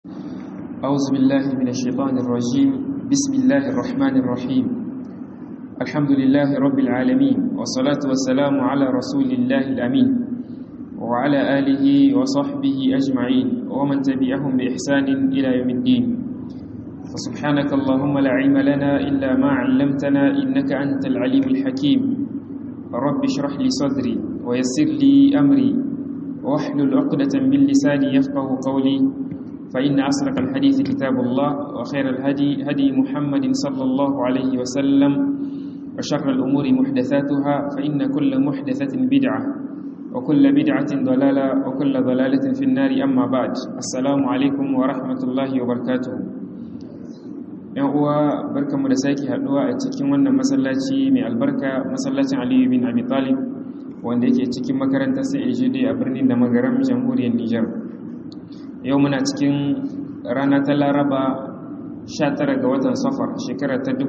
أعوذ بالله من الشيطان الرجيم بسم الله الرحمن الرحيم الحمد لله رب العالمين والصلاة والسلام على رسول الله الأمين وعلى آله وصحبه أجمعين ومن تبعهم بإحسان إلى يوم الدين فسبحانك اللهم لا علم لنا إلا ما علمتنا إنك أنت العليم الحكيم رب اشرح لي صدري ويسر لي أمري واحلل عقدة من لساني يفقه قولي فإن أصدق الحديث كتاب الله وخير الهدي هدي محمد صلى الله عليه وسلم وشر الأمور محدثاتها فإن كل محدثة بدعة وكل بدعة ضلالة وكل ضلالة في النار أما بعد السلام عليكم ورحمة الله وبركاته yan uwa barkanmu da sake haduwa a cikin wannan masallaci mai albarka masallacin Aliyu bin Abi Talib wanda yake cikin makarantar CAGD a birnin da magaram jamhuriyar Nijar yau muna cikin rana ta Laraba 19 ga watan Safar shekara ta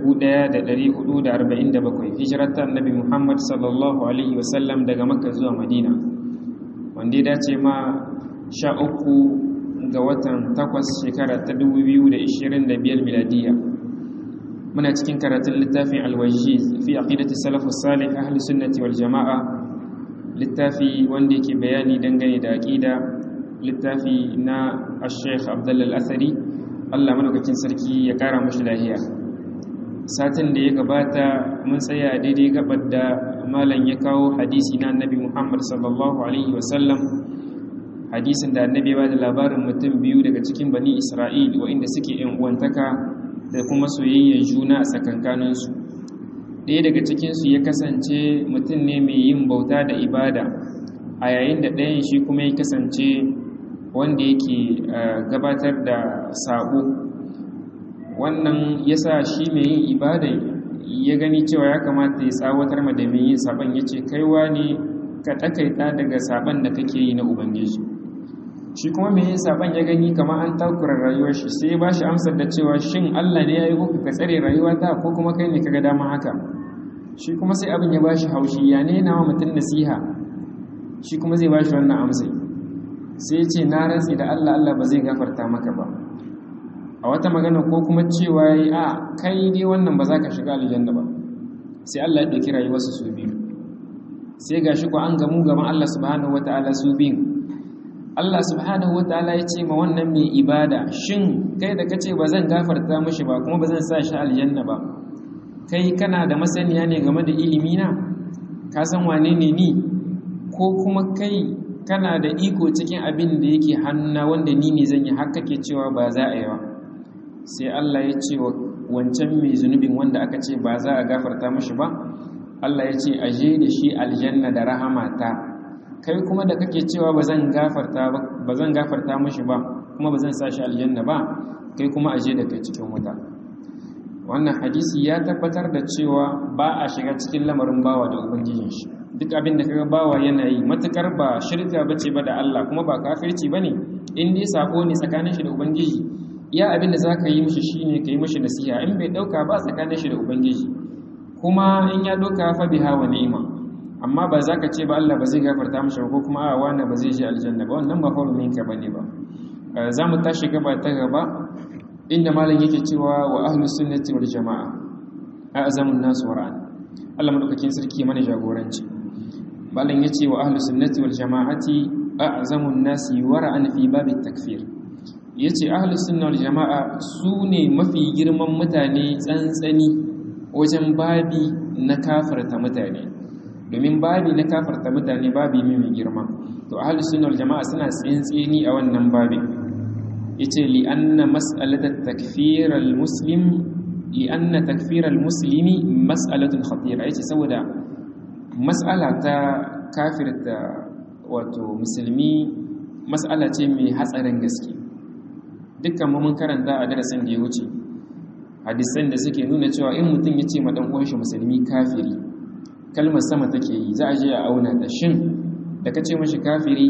1447 hijirar ta Annabi Muhammad sallallahu alaihi wasallam daga Makka zuwa Madina wanda ya dace ma 13 ga watan 8 shekara ta 2025 miladiya muna cikin karatun littafin alwajiz fi aqidati salafus salih ahli sunnati wal jamaa littafi wanda yake bayani dangane da aqida littafi na al-sheikh abdullah al-athari Allah madaukakin sarki ya kara mashi lahiya satin da ya gabata mun tsaya daidai gabar da malam ya kawo hadisi na annabi Muhammad sallallahu alaihi wasallam hadisin da annabi ba da labarin mutum biyu daga cikin bani Isra'il waɗanda suke yan uwantaka da kuma soyayyar juna a tsakankaninsu ɗaya daga cikinsu ya kasance mutum ne mai yin bauta da ibada a yayin da ɗayan shi kuma ya kasance wanda yake gabatar da sabo wannan ya sa shi mai yin ibada ya gani cewa ya kamata ya tsawatar ma da mai yin saban ya ce kaiwa ne ka takaita daga saban da kake yi na ubangiji shi kuma mai yin saban ya gani kamar an takura rayuwar shi sai ba shi amsar da cewa shin Allah ne ya yi kuka ka tsare rayuwa ta ko kuma kai ne kaga dama haka shi kuma sai abin ya ba shi haushi ya ne na mutum nasiha shi kuma zai ba shi wannan amsai sai ce na rantsi da Allah Allah ba zai gafarta maka ba a wata magana ko kuma cewa yi a kai ne wannan ba za ka shiga aljanna ba sai Allah ya ɗauki rayuwarsu su biyu sai ga shi ko an gamu gaban Allah subhanahu wataala su biyu Allah subhanahu wataala ya ce ma wannan mai ibada shin kai da kace ba zan gafarta mishi ba kuma ba zan sa shi aljanna ba kai kana da masaniya ne game da ilimi na ka san wane ne ni ko kuma kai kana da iko cikin abin da yake hannuna wanda ni ne zan yi har kake cewa ba za a yi ba sai Allah ya ce wa wancan mai zunubin wanda aka ce ba za a gafarta mishi ba Allah ya ce aje da shi aljanna da rahamata kai kuma da kake cewa ba zan gafarta ba ba zan gafarta mishi ba kuma ba zan sa shi aljanna ba kai kuma aje da kai cikin wuta wannan hadisi ya tabbatar da cewa ba a shiga cikin lamarin bawa da ubangijin shi duk abin da kaga bawa yana yi matukar ba shirka bace ba da Allah kuma ba kafirci bane in dai sako ne tsakanin shi da ubangiji iya abin da zaka yi mishi shine kai mishi nasiha in bai dauka ba tsakanin shi da ubangiji kuma in ya doka fa biha wa ni'ma amma ba za ka ce ba Allah ba zai gafarta mishi ko kuma a wani ba zai je aljanna ba wannan ba hurumin ka bane ba za mu tashi gaba ta gaba inda malam yake cewa wa ahlus sunnati wal jamaa a'zamun nas wara'an Allah madaukakin sarki mana jagoranci malam yace wa ahlus sunnati wal jamaati a'zamun nas wara'an fi babit takfir yace ahlus sunna wal jamaa su ne mafi girman mutane tsantsani wajen babi na kafarta mutane domin babi na kafarta mutane babi ne mai girma to ahlus sunna wal jamaa suna tsintsini a wannan babin yace li anna mas'alatat takfir al muslim li anna takfir al muslimi mas'alatun khatira yace saboda mas'ala ta kafirta wato musulmi mas'ala ce mai hatsarin gaske dukkan mu mun karanta a darasin da ya wuce hadisan da suke nuna cewa in mutum ya ce ma dan uwan shi musulmi kafiri kalmar sama take yi za a je a auna ta shin da ka ce mashi kafiri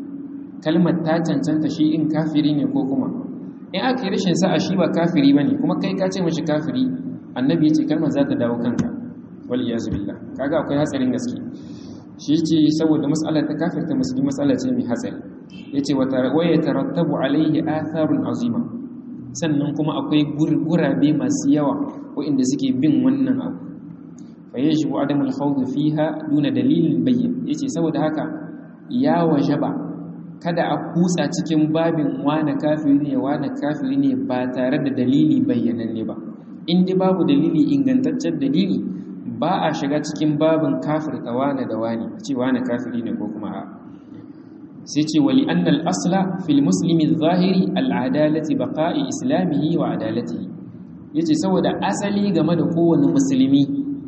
kalmar ta cancanta shi in kafiri ne ko kuma in aka yi rashin sa'a shi ba kafiri ba ne kuma kai ka ce mashi kafiri annabi ya ce kalmar za ta dawo kanka wal iyazu billah kaga akwai hatsarin gaske shi ce saboda matsalar ta kafirta musulmi matsala ce mai hatsari yace wa yatarattabu alaihi atharun azima sannan kuma akwai gurabe masu yawa waɗanda suke bin wannan abu fa yajibu adam al-khawd fiha duna dalilin bayyin yace saboda haka ya wajaba kada a kutsa cikin babin wane kafiri ne wane kafiri ne ba tare da dalili bayyananne ba in dai babu dalili ingantaccen dalili ba a shiga cikin babin kafirta wane da wane ce wane kafiri ne ko kuma a sai ce wali annal asla fil muslimi zahiri al'adalati baqa'i islamihi wa adalatihi yace saboda asali game da kowane musulmi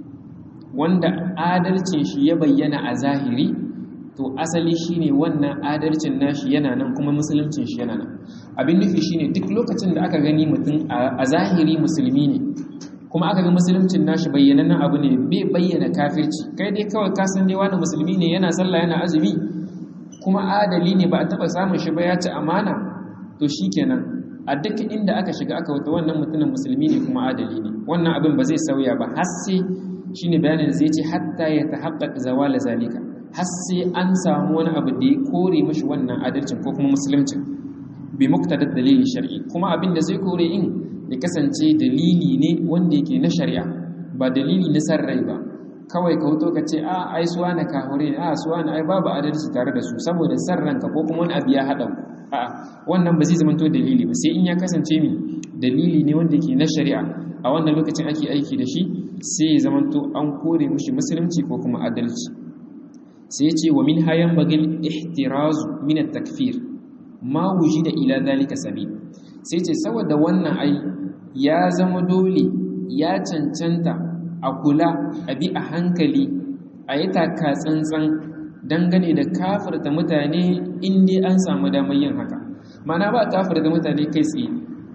wanda adalcin shi ya bayyana a zahiri to asali shine wannan adalcin nashi yana nan kuma musuluncin shi yana nan abin nufi shine duk lokacin da aka gani mutum a zahiri musulmi ne kuma aka ga musuluncin nashi bayyanannen abu ne bai bayyana kafirci kai dai kawai ka san dai wani musulmi ne yana sallah yana azumi kuma adali ne ba a taba samun shi ba ya ci amana to shikenan a duk inda aka shiga aka wata wannan mutumin musulmi ne kuma adali ne wannan abin ba zai sauya ba har sai shine bayanin zai ce hatta ya tahaqqaq zawala zalika har sai an samu wani abu da ya kore mashi wannan adalcin ko kuma musuluncin bi muktadar dalili shar'i kuma abin da zai kore in ya kasance dalili ne wanda yake na shari'a ba dalili na san rai ba kawai ka wuto ka ce a ai suwa na kahure a suwa na ai babu adalci tare da su saboda san ranka ko kuma wani abu ya haɗa a wannan ba zai zamanto dalili ba sai in ya kasance mi dalili ne wanda yake na shari'a a wannan lokacin ake aiki da shi sai ya zamanto an kore mushi musulunci ko kuma adalci sai ce wa min hayan bagil ihtirazu min at-takfir ma wujida ila zalika sabil sai ce saboda wannan ai ya zama dole ya cancanta a kula a bi a hankali a yi taka tsantsan dangane da kafirta mutane inda an samu damar yin haka mana ba kafirta mutane kai tsaye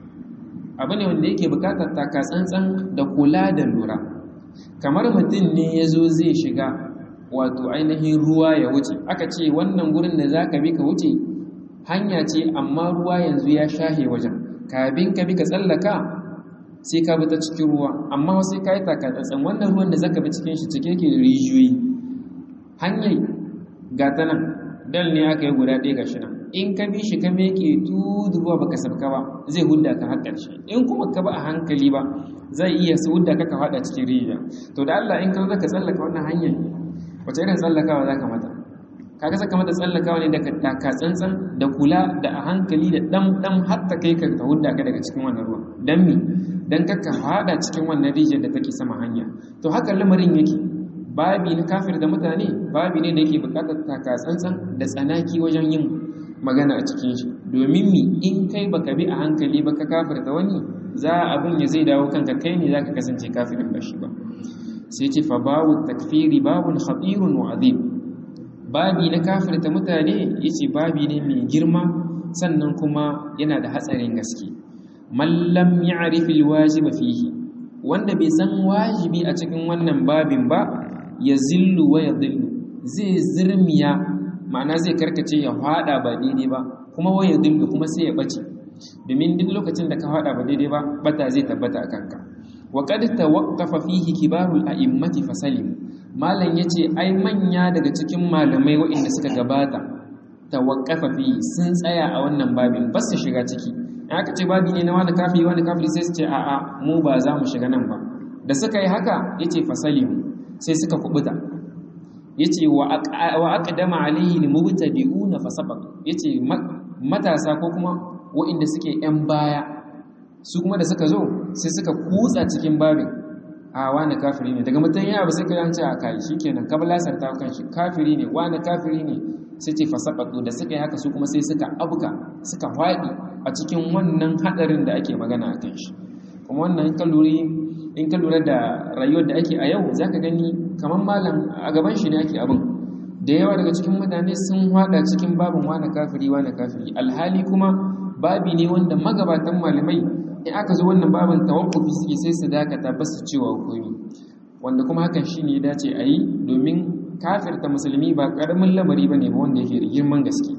abu ne wanda yake bukatar taka tsantsan da kula da lura kamar mutum ne ya zo zai shiga wato ainihin ruwa ya wuce aka ce wannan gurin da za ka bi ka wuce hanya ce amma ruwa yanzu ya shahe wajen kabin ka bi ka tsallaka sai ka bi ta cikin ruwa amma sai ka yi takatsatsan wannan ruwan da zaka bi cikin shi cike ke da rijiyoyi hanyar gata nan dal ne aka yi guda ɗaya gashi nan in ka bi shi ka meke tudu ruwa baka sabka ba zai hudda ka har ƙarshe in kuma ka ba a hankali ba zai iya su hudda ka ka faɗa cikin rijiya to da Allah in ka zo ka tsallaka wannan hanyar wace irin tsallakawa za ka mata kaga saka mata tsallakawa ne daga taka tsantsan da kula da a hankali da dam dam har ta kai ka ta hudda ka daga cikin wannan ruwan dan mi dan ka hada cikin wannan rijiyar da take sama hanya to haka lamarin yake babi na kafir da mutane babi ne da yake bukatar taka tsantsan da tsanaki wajen yin magana a cikin shi domin mi in kai baka bi a hankali ba ka kafir da wani za abin ya zai dawo kanka kai ne zaka kasance kafirin ba shi ba sai ce fa babu takfiri babun khatirun wa azim babi na kafirta mutane yace babi ne mai girma sannan kuma yana da hatsarin gaske mallam ya'rif alwajib fihi wanda bai san wajibi a cikin wannan babin ba ya zillu wa yadhillu zai zirmiya ma'ana zai karkace ya fada ba daidai ba kuma wa yadhillu kuma sai ya bace domin duk lokacin da ka fada ba daidai ba bata zai tabbata a kanka wa qad tawaqqafa fihi kibarul a'immati fasalim malam yace ai manya daga cikin malamai waɗanda suka gabata tawaqqafa fihi sun tsaya a wannan babin ba su shiga ciki in aka ce babi ne na wani kafiri wani kafiri sai su ce a'a mu ba za mu shiga nan ba da suka yi haka yace fasalim sai suka kubuta yace wa aqdama alayhi almubtadi'una fasabaq yace matasa ko kuma waɗanda suke yan baya su kuma da suka zo sai suka kutsa cikin babin a wani kafiri ne daga mutum yana ba sai ka yanci a kai shikenan kablasar ta kan shi kafiri ne wani kafiri ne sai ce fasabaqu da suka yi haka su kuma sai suka abuka suka faɗi a cikin wannan hadarin da ake magana a kan shi kuma wannan in ka lura in ka lura da rayuwar da ake a yau zaka gani kamar malam a gaban shi ne ake abin da yawa daga cikin mutane sun hada cikin babin wani kafiri wani kafiri alhali kuma babi ne wanda magabatan malamai in aka zo wannan babin tawakkufi suke sai su dakata ba su cewa komi wanda kuma hakan shine ya dace a yi domin kafirta musulmi ba karamin lamari bane ba wanda yake da girman gaske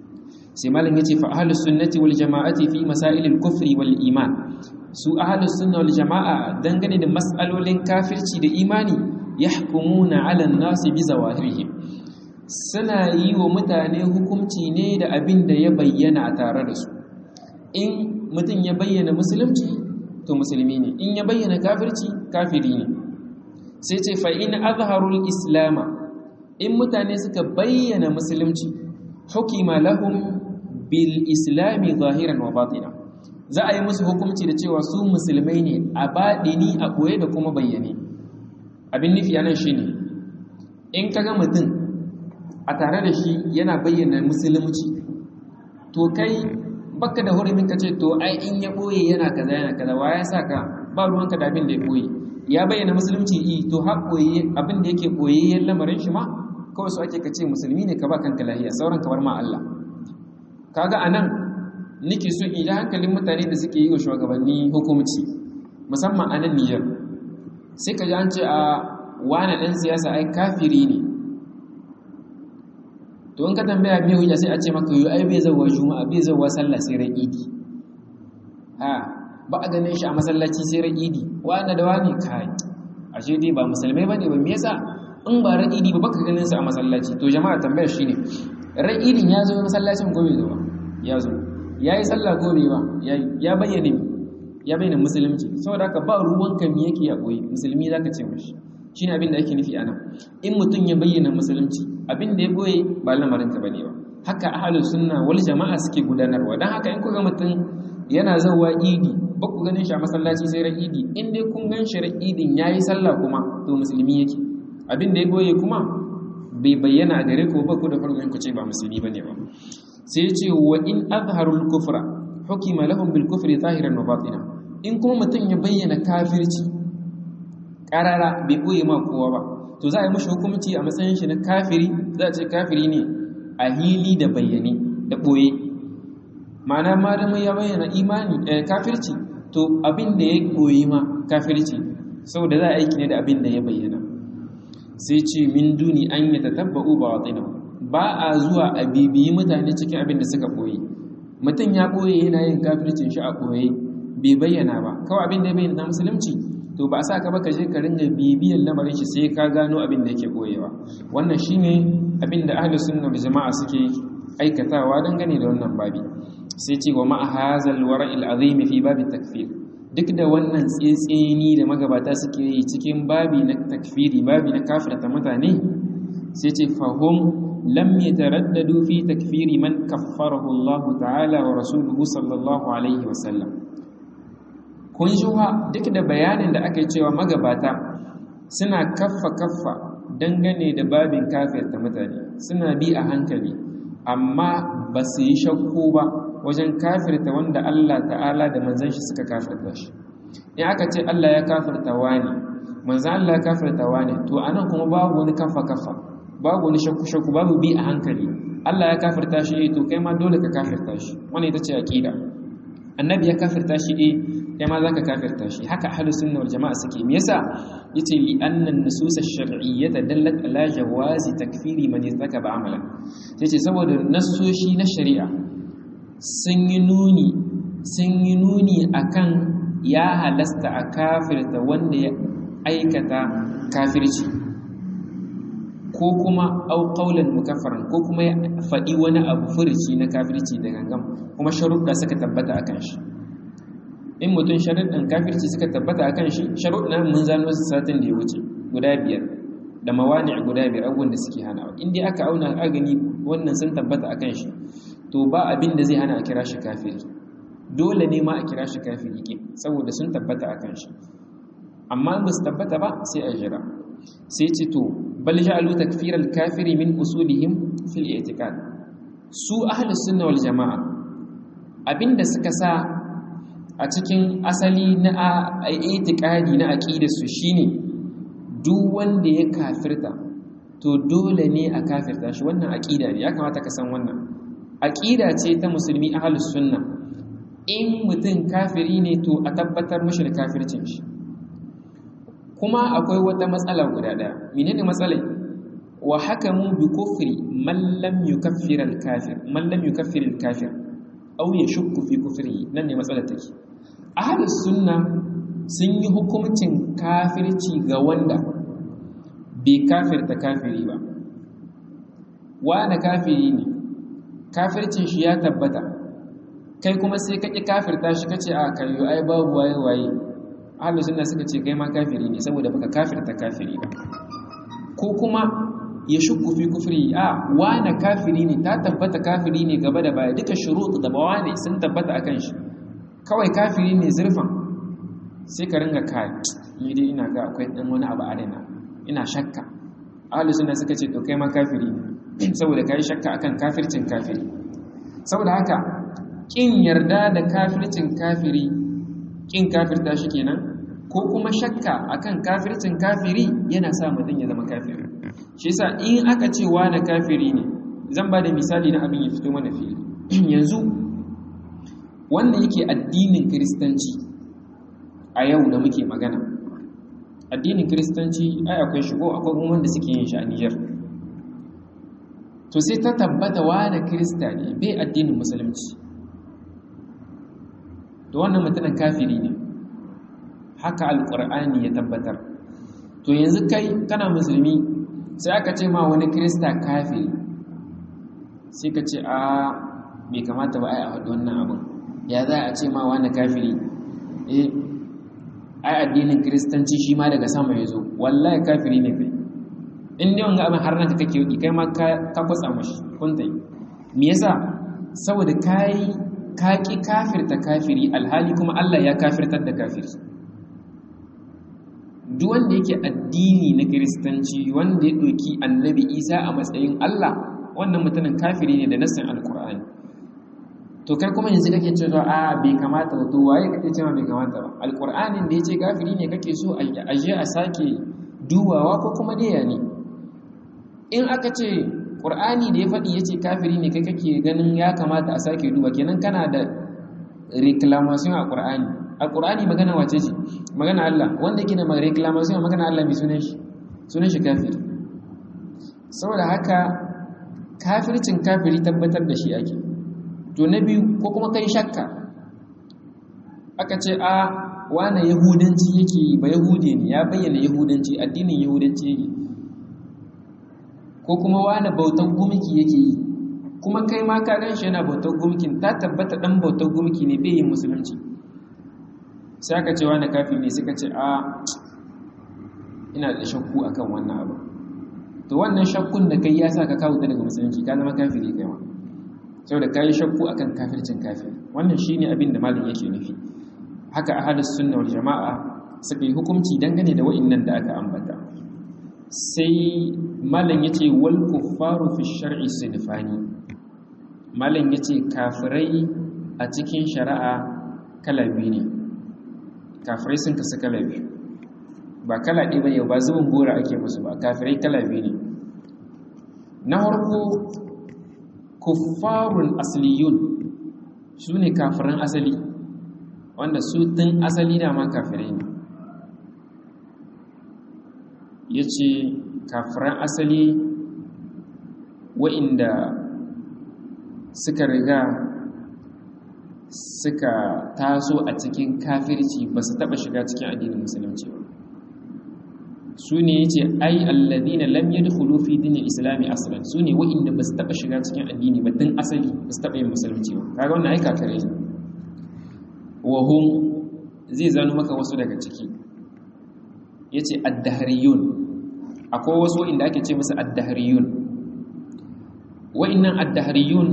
sai malam yace fa ahlus sunnati wal jama'ati fi masailil kufri wal iman su ahlus sunna wal jama'a dangane da mas'alolin kafirci da imani yahkumuna 'ala an-nasi bi zawahirihim suna yi wa mutane hukunci ne da abin da ya bayyana a tare da su in mutum ya bayyana musulunci to musulmi ne in ya bayyana kafirci kafiri ne sai ce fa in azharul islama in mutane suka bayyana musulunci hukima lahum bil islami zahiran wa batina za a yi musu hukunci da cewa su musulmai ne a baɗini a ɓoye da kuma bayyane abin nufi anan shi ne in ka ga mutum a tare da shi yana bayyana musulunci to kai baka da hurumin ka ce to ai in ya ɓoye yana kaza yana kaza wa ya sa ka ba ruwanka da abin da ya ɓoye ya bayyana musulunci i to har ɓoye abin da yake ɓoyayyen lamarin shi ma kawai su ake ka ce musulmi ne ka ba kanka lahiya sauran kamar ma Allah kaga anan nake so in ji hankalin mutane da suke yi wa shugabanni hukumci musamman a nan Nijar sai ka ji an ce a wane ɗan siyasa ai kafiri ne to in ka tambaya me hujja sai a ce maka ai bai zauwa juma'a bai zauwa sallah sai ran idi ha ba a ganin shi a masallaci sai ran idi wani da wani kai ashe dai ba musulmai bane ba me yasa in ba ran idi ba baka ganin su a masallaci to jama'a tambayar shine ran idin ya zo masallacin gobe zo ya zo yayi sallah gobe ba ya bayyana ya bayyana musulunci saboda haka ba ruwanka me yake ya koyi musulmi zaka ce mishi shine abin da ake nufi anan in mutum ya bayyana musulunci abin da ya boye ba lamarin ka bane ba haka ahlus sunna wal jama'a suke gudanarwa dan haka in kuga mutum yana zawa idi ba ku ganin shi a masallaci sai ran idi in dai kun gan shi ran idin yayi sallah kuma to musulmi yake abin da ya boye kuma bai bayyana a gare ku ba ku da farko ku ce ba musulmi bane ba sai ya ce wa in azharul kufra hukima lahum bil kufri zahiran wa batina in kuma mutum ya bayyana kafirci karara bai boye ma kowa ba to za a yi mashi hukumci a matsayin shi na kafiri za a ce kafiri ne a hili da bayyane da boye ma'ana malamin ya bayyana imani kafirci to abin da ya boye ma kafirci saboda za a aiki ne da abin da ya bayyana sai ce min duni an yi tatabba'u ba watsina ba a zuwa a bibiyi mutane cikin abin da suka boye mutum ya boye yana yin kafircin shi a boye bai bayyana ba kawai abin da ya bayyana musulunci to ba sa ka baka je ka ringa bibiyan lamarin shi sai ka gano abin da yake boyewa wannan shine abin da ahlus sunna wal jama'a suke aikatawa dangane da wannan babi sai ce wa ma'a hazal wara'il azim fi babi takfir duk da wannan tsetseni da magabata suke yi cikin babi na takfiri babi na kafirta mutane sai ce fahum lam yataraddadu fi takfiri man kaffarahu Allah ta'ala wa rasuluhu sallallahu alaihi wa sallam kun ji duk da bayanin da aka yi cewa magabata suna kaffa kaffa dangane da babin kafirta mutane suna bi a hankali amma ba su yi shakku ba wajen kafirta wanda Allah ta'ala da manzan shi suka kafirta shi in aka ce Allah ya kafirta wani manzan Allah ya kafirta wani to anan kuma babu wani kafa kafa babu wani shakku shakku babu bi a hankali Allah ya kafirta shi to kai ma dole ka kafirta shi wannan ita ce aqida annabi ya kafirta shi eh kai ma zaka kafirta shi haka ahlus sunna wal jamaa suke me yasa yace li anna an-nusus ash-shar'iyyah dallat ala jawazi takfiri man yartakaba amalan yace saboda nassoshi na shari'a sun yi nuni sun yi nuni akan ya halasta a kafirta wanda ya aikata kafirci ko kuma au qaulan mukaffaran ko kuma ya faɗi wani abu furici na kafirci da gangan kuma sharuɗa suka tabbata akan shi in mutum sharuɗin kafirci suka tabbata akan shi sharuɗa mun zano su satin da ya wuce guda biyar da mawani guda biyar abubuwan da suke hanawa in dai aka auna a gani wannan sun tabbata akan shi to ba abin da zai hana a kira shi kafiri dole ne ma a kira shi kafiri ke saboda sun tabbata a kan shi amma ba su tabbata ba sai a jira sai ce to bal ja'alu takfiral kafiri min usulihim fil i'tiqad su ahli sunna wal jamaa abinda suka sa a cikin asali na i'tiqadi na aqidar su shine duk wanda ya kafirta to dole ne a kafirta shi wannan aqida ne ya kamata ka san wannan aƙida ce ta musulmi ahalus sunna in mutum kafiri ne to a tabbatar mashi da kafircin shi kuma akwai wata matsala guda ɗaya menene matsalai wa hakamu bi kufri man lam yukaffir al kafir man lam yukaffir al kafir aw yashukku fi kufrihi nan ne matsalar take ahalus sunna sun yi hukuncin kafirci ga wanda bai kafirta kafiri ba wani kafiri ne kafircin shi ya tabbata kai kuma sai ka ƙi kafirta shi kace a kayo ai babu waye waye ahlus sunna suka ce kai ma kafiri ne saboda baka kafirta kafiri ba ko kuma ya shukku fi kufri a wani kafiri ne ta tabbata kafiri ne gaba da baya duka shurut da bawane sun tabbata akan shi kawai kafiri ne zurfan sai ka ringa kai ni dai ina ga akwai dan wani abu a raina ina shakka ahlus sunna suka ce to kai ma kafiri ne saboda kai shakka akan kafircin kafiri saboda haka kin yarda da kafircin kafiri kin kafirta shi kenan ko kuma shakka akan kafircin kafiri yana sa mutum ya zama kafiri shi yasa in aka ce wani kafiri ne zan ba da misali na abin ya fito mana fili yanzu wanda yake addinin kiristanci a yau da muke magana addinin kiristanci ai akwai shigo akwai kuma wanda suke yin shi a Niger to sai ta tabbata wani kirista ne bai addinin musulunci to wannan mutumin kafiri ne haka alkur'ani ya tabbatar to yanzu kai kana musulmi sai aka ce ma wani kirista kafiri sai ka ce a bai kamata ba ai a haɗu wannan abin ya za a ce ma wani kafiri eh ai addinin kiristanci shi ma daga sama ya zo wallahi kafiri ne kai in ne wanga abin har nan kake yi kai ma ka kwatsa mashi kuntai me yasa saboda kai ka ki kafirta kafiri alhali kuma Allah ya kafirtar da kafiri duk wanda yake addini na kiristanci wanda ya ɗauki annabi isa a matsayin Allah wannan mutumin kafiri ne da nassin alkur'ani to kai kuma yanzu kake cewa a bai kamata ba to waye kake cewa bai kamata ba alkur'anin da yace kafiri ne kake so a je a sake dubawa ko kuma dai ya ne in aka ce qur'ani da ya faɗi yace kafiri ne kai kake ganin ya kamata a sake duba kenan kana da reclamation a qur'ani alqur'ani magana wace ce magana Allah wanda yake da reclamation magana Allah mai sunan shi sunan shi kafiri saboda haka kafircin kafiri tabbatar da shi ake to na biyu ko kuma kai shakka aka ce a wane yahudanci yake yi ba yahude ne ya bayyana yahudanci addinin yahudanci yake ko kuma wane bautan gumki yake yi kuma kai ma ka gan shi yana bautar gumkin ta tabbata dan bautar gumki ne bai yin musulunci sai aka ce wani kafi ne suka ce a ina da shakku akan wannan abu to wannan shakkun da kai ya sa ka kawo daga musulunci ka zama kafiri kai ma saboda ka yi shakku akan kafircin kafiri wannan shine abin da malam yake nufi haka ahlus sunna wal jama'a suka yi hukunci dangane da wa'annan da aka ambata sai malam yace wal kuffaru fi shar'i sinfani malam yace kafirai a cikin shari'a kala biyu ne kafirai sun kasu kala biyu ba kala ɗaya ba yau ba zubin gora ake musu ba kafirai kala biyu ne na harko kuffarun asliyun su ne kafiran asali wanda su tun asali da ma kafirai ne ya ce kafiran asali wa'inda suka riga suka taso a cikin kafirci ba su taɓa shiga cikin addinin musulunci ba su ne ya ce ai alladina lam yadkhulu fi dinil islami aslan su ne wa'inda ba su taɓa shiga cikin addini ba tun asali ba su taɓa yin musulunci ba kaga wannan ai kafirai ne wa hum zai zano maka wasu daga ciki yace ad-dahriyun akwai wasu inda ake ce musu ad-dahriyun wa'innan ad-dahriyun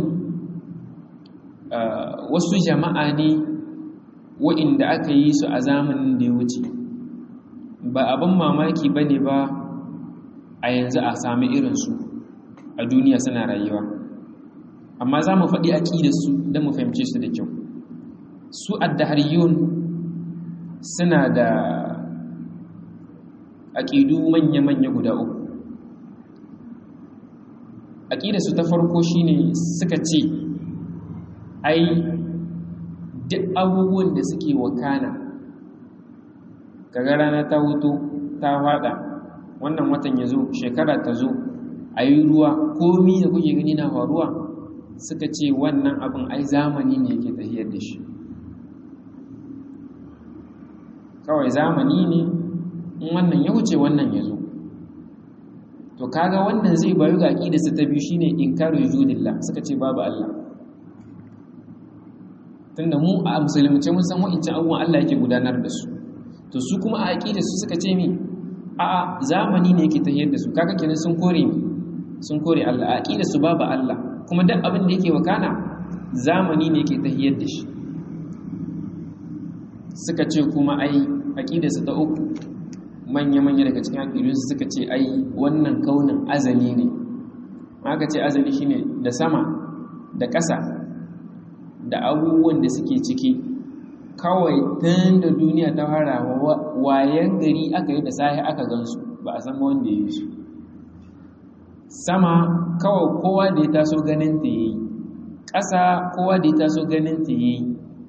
wasu jama'a ne wa'inda aka yi su a zamanin da ya wuce ba abin mamaki ba ne ba a yanzu a sami irinsu a duniya suna rayuwa amma za mu faɗi aƙidarsu don mu fahimce su da kyau su addahariyun suna da aƙidu manya-manya guda uku aƙidarsu ta farko shine suka ce ai duk abubuwan da suke wakana kaga rana ta hutu ta fada wannan watan ya zo shekara ta zo a yi ruwa komi da kuke gani na faruwa suka ce wannan abin ai zamani ne yake tafiyar da shi kawai zamani ne in wannan ya wuce wannan ya zo to kaga wannan zai bayu ga aqida su ta biyu shine inkaru wujudillah suka ce babu Allah tunda mu a musulunci mun san wa'in abubuwan Allah yake gudanar da su to su kuma a aqida su suka ce mi a'a zamani ne yake tahiyar da su kaga kenan sun kore mi sun kore Allah a aqida su babu Allah kuma duk abin da yake wakana zamani ne yake tahiyar da shi suka ce kuma ai aqida su ta uku manya-manya daga cikin aƙidunsu suka ce ai wannan kaunin azali ne aka ce azali shine da sama da ƙasa da abubuwan da suke ciki kawai tun da duniya ta fara wayan gari aka yi da sahi aka gansu ba a san wanda ya yi su sama kawai kowa da ya taso ganin ta yi ƙasa kowa da ya taso ganin ta yi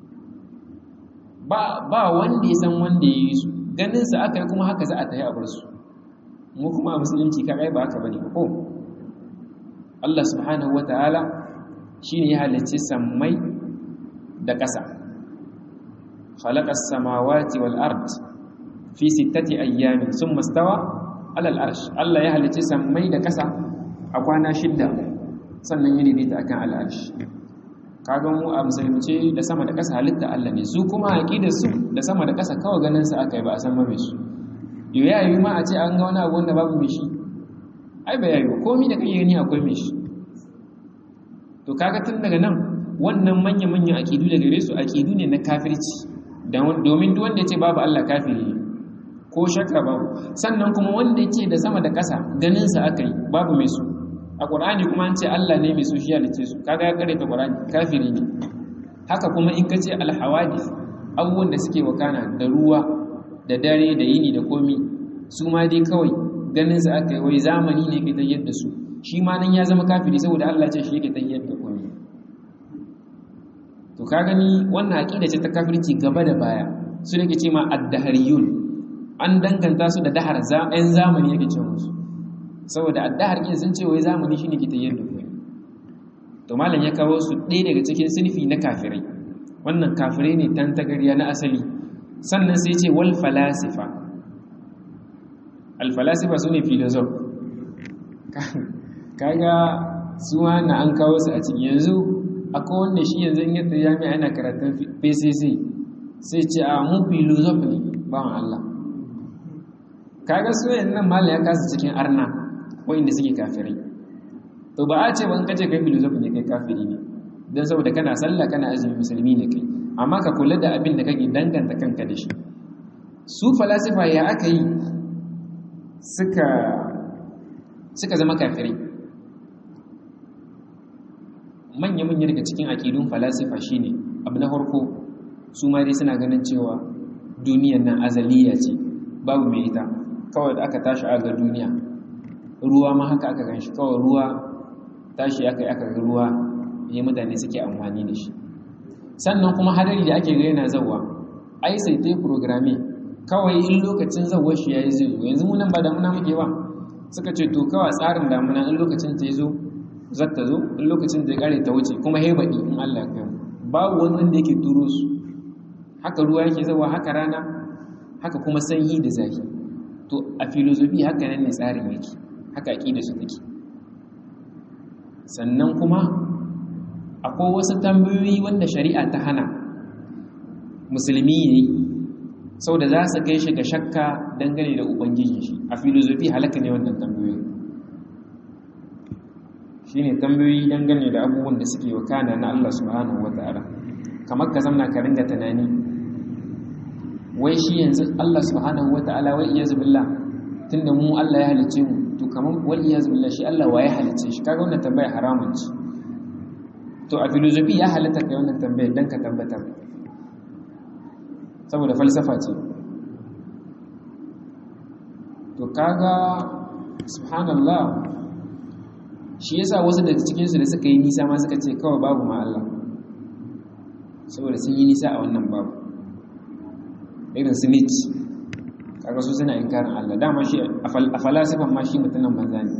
ba wanda ya san wanda ya yi su ganinsa aka yi kuma haka za a tafi a bar su mu kuma a musulunci kagai ba haka bane ko Allah subhanahu wataala shine ya halicci sammai da ƙasa khalaqas samawati wal ard fi sittati ayyamin thumma stawa ala al arsh Allah ya halicci sammai da ƙasa a kwana shidda sannan ya daidaita akan al arsh kaga mu a musulunci da sama da ƙasa halitta Allah ne su kuma aqidar su da sama da ƙasa kawai ganin sa aka yi ba a san mai su yo ya yi ma a ce an ga wani abu wanda babu mai shi ai ba yayi komai da kai gani akwai mai shi to kaga tun daga nan wannan manya manyan aqidu da gare su aqidu ne na kafirci domin duk wanda ya ce babu Allah kafiri ko shakka babu sannan kuma wanda ya ce da sama da ƙasa ganin sa aka yi babu mai su a ƙur'ani kuma an ce Allah ne mai su shi halice su kaga ya kare ta ƙur'ani kafiri ne haka kuma in ka ce alhawadis abubuwan da suke wakana da ruwa da dare da yini da komi su ma dai kawai ganin su aka yi wai zamani ne ke tayyar da su shi ma nan ya zama kafiri saboda Allah ce shi yake tayyar da komi to ka gani wannan aqida ce ta kafirci gaba da baya su ne ke ce ma ad-dahariyun an danganta su da dahar ɗan zamani yake ce musu saboda addahar kin sun ce wai zamani shine ke tayyar da ku to malam ya kawo su ɗaya daga cikin sinfi na kafirai wannan kafirai ne tan tagariya na asali sannan sai ce wal falasifa al falasifa sune philosoph kaga su na an kawo su a cikin yanzu akwai wanda shi yanzu in yadda jami'a yana karatun PCC sai ce a mu philosoph ne bawan Allah kaga su nan malam ya kasa cikin arna wa'inda suke kafirai to ba a ce ban kace kai filosofi ne kai kafiri ne don saboda kana sallah kana azumi musulmi ne kai amma ka kula da abin da kake danganta kanka da shi su falasifa ya aka yi suka suka zama kafirai manya-manya daga cikin aƙidun falasifa shine abu na farko su ma dai suna ganin cewa duniyan nan azaliya ce babu mai ita kawai da aka tashi aga duniya ruwa ma haka aka gan shi kawai ruwa tashi aka yi aka ga ruwa ya mutane suke amfani da shi sannan kuma hadari da ake gaina zawa ai sai ta yi programe kawai in lokacin zawar shi ya yi zai zo yanzu munan ba damuna muke ba suka ce to kawai tsarin damuna in lokacin ta yi zo zata zo in lokacin ta ya kare ta wuce kuma haibaɗi in allah ya kai babu wani wanda yake turo su haka ruwa yake zawa haka rana haka kuma sanyi da zafi to a filozofi haka nan ne tsarin yake haka aƙida su take sannan kuma akwai wasu tambayoyi wanda shari'a ta hana musulmi yayi saboda za su kai shi ga shakka dangane da ubangijin shi a filozofi halaka ne wannan tambayoyi shine tambayoyi dangane da abubuwan da suke wakana na Allah subhanahu wata'ala kamar ka zamna ka ringa tunani wai shi yanzu Allah subhanahu wata'ala wai iyazu billah tunda mu Allah ya halice mu to kamar wal iyazu billah shi Allah wa ya halice shi kaga wannan tambaya haramun ce to a filosofi ya halatta kai wannan tambayar dan ka tabbatar saboda falsafa ce to kaga subhanallah shi yasa wasu daga cikin su da suka yi nisa ma suka ce kawai babu ma Allah saboda sun yi nisa a wannan babu irin su Nietzsche kaga su suna inkarin Allah dama shi a falasifan ma shi mutumin banza ne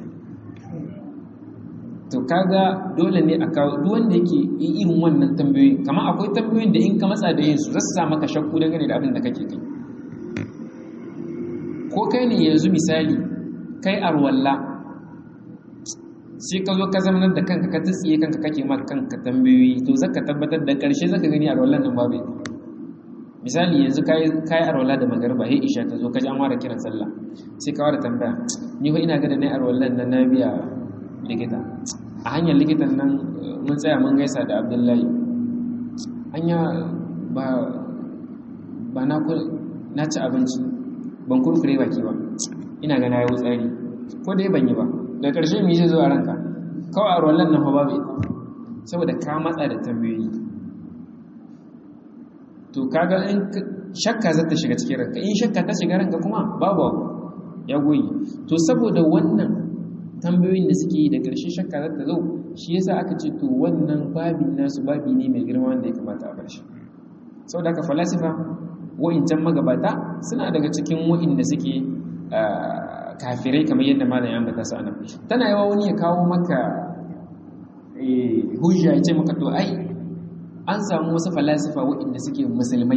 to kaga dole ne a kawo duk wanda yake irin wannan tambayoyi kamar akwai tambayoyin da in ka matsa da yin su zasu sa maka shakku dangane da abin da kake kai ko kai ne yanzu misali kai arwalla sai ka zo ka zamanar da kanka ka tsiye kanka kake ma kanka tambayoyi to zaka tabbatar da ƙarshe zaka gani arwallan nan babu misali yanzu kayi kayi arwalla da magarba he isha ta zo ka ji an ware kiran sallah sai ka ware tambaya ni fa ina ga da nayi arwallan nan na biya likita a hanyar likitan nan mun tsaya mun gaisa da Abdullahi hanya ba ba na na ci abinci ban kurkure baki ba ina ga na yi tsari ko dai ban yi ba da ƙarshe mu yi zo a ranka kawai a rollan nan ba bai saboda ka matsa da tambayoyi to kaga in shakka za ta shiga cikin ranka in shakka ta shiga ranka kuma babu abu ya goyi to saboda wannan tambayoyin da suke yi da ƙarshe shakka za ta zo shi yasa aka ce to wannan babin nasu babi ne mai girma wanda ya kamata a bar shi saboda haka falasifa wa'incan magabata suna daga cikin wa'inda suke kafirai kamar yadda malam ya ambata su anan tana yawa wani ya kawo maka hujja ya ce maka to ai an samu wasu falasifa wa'inda suke musulmai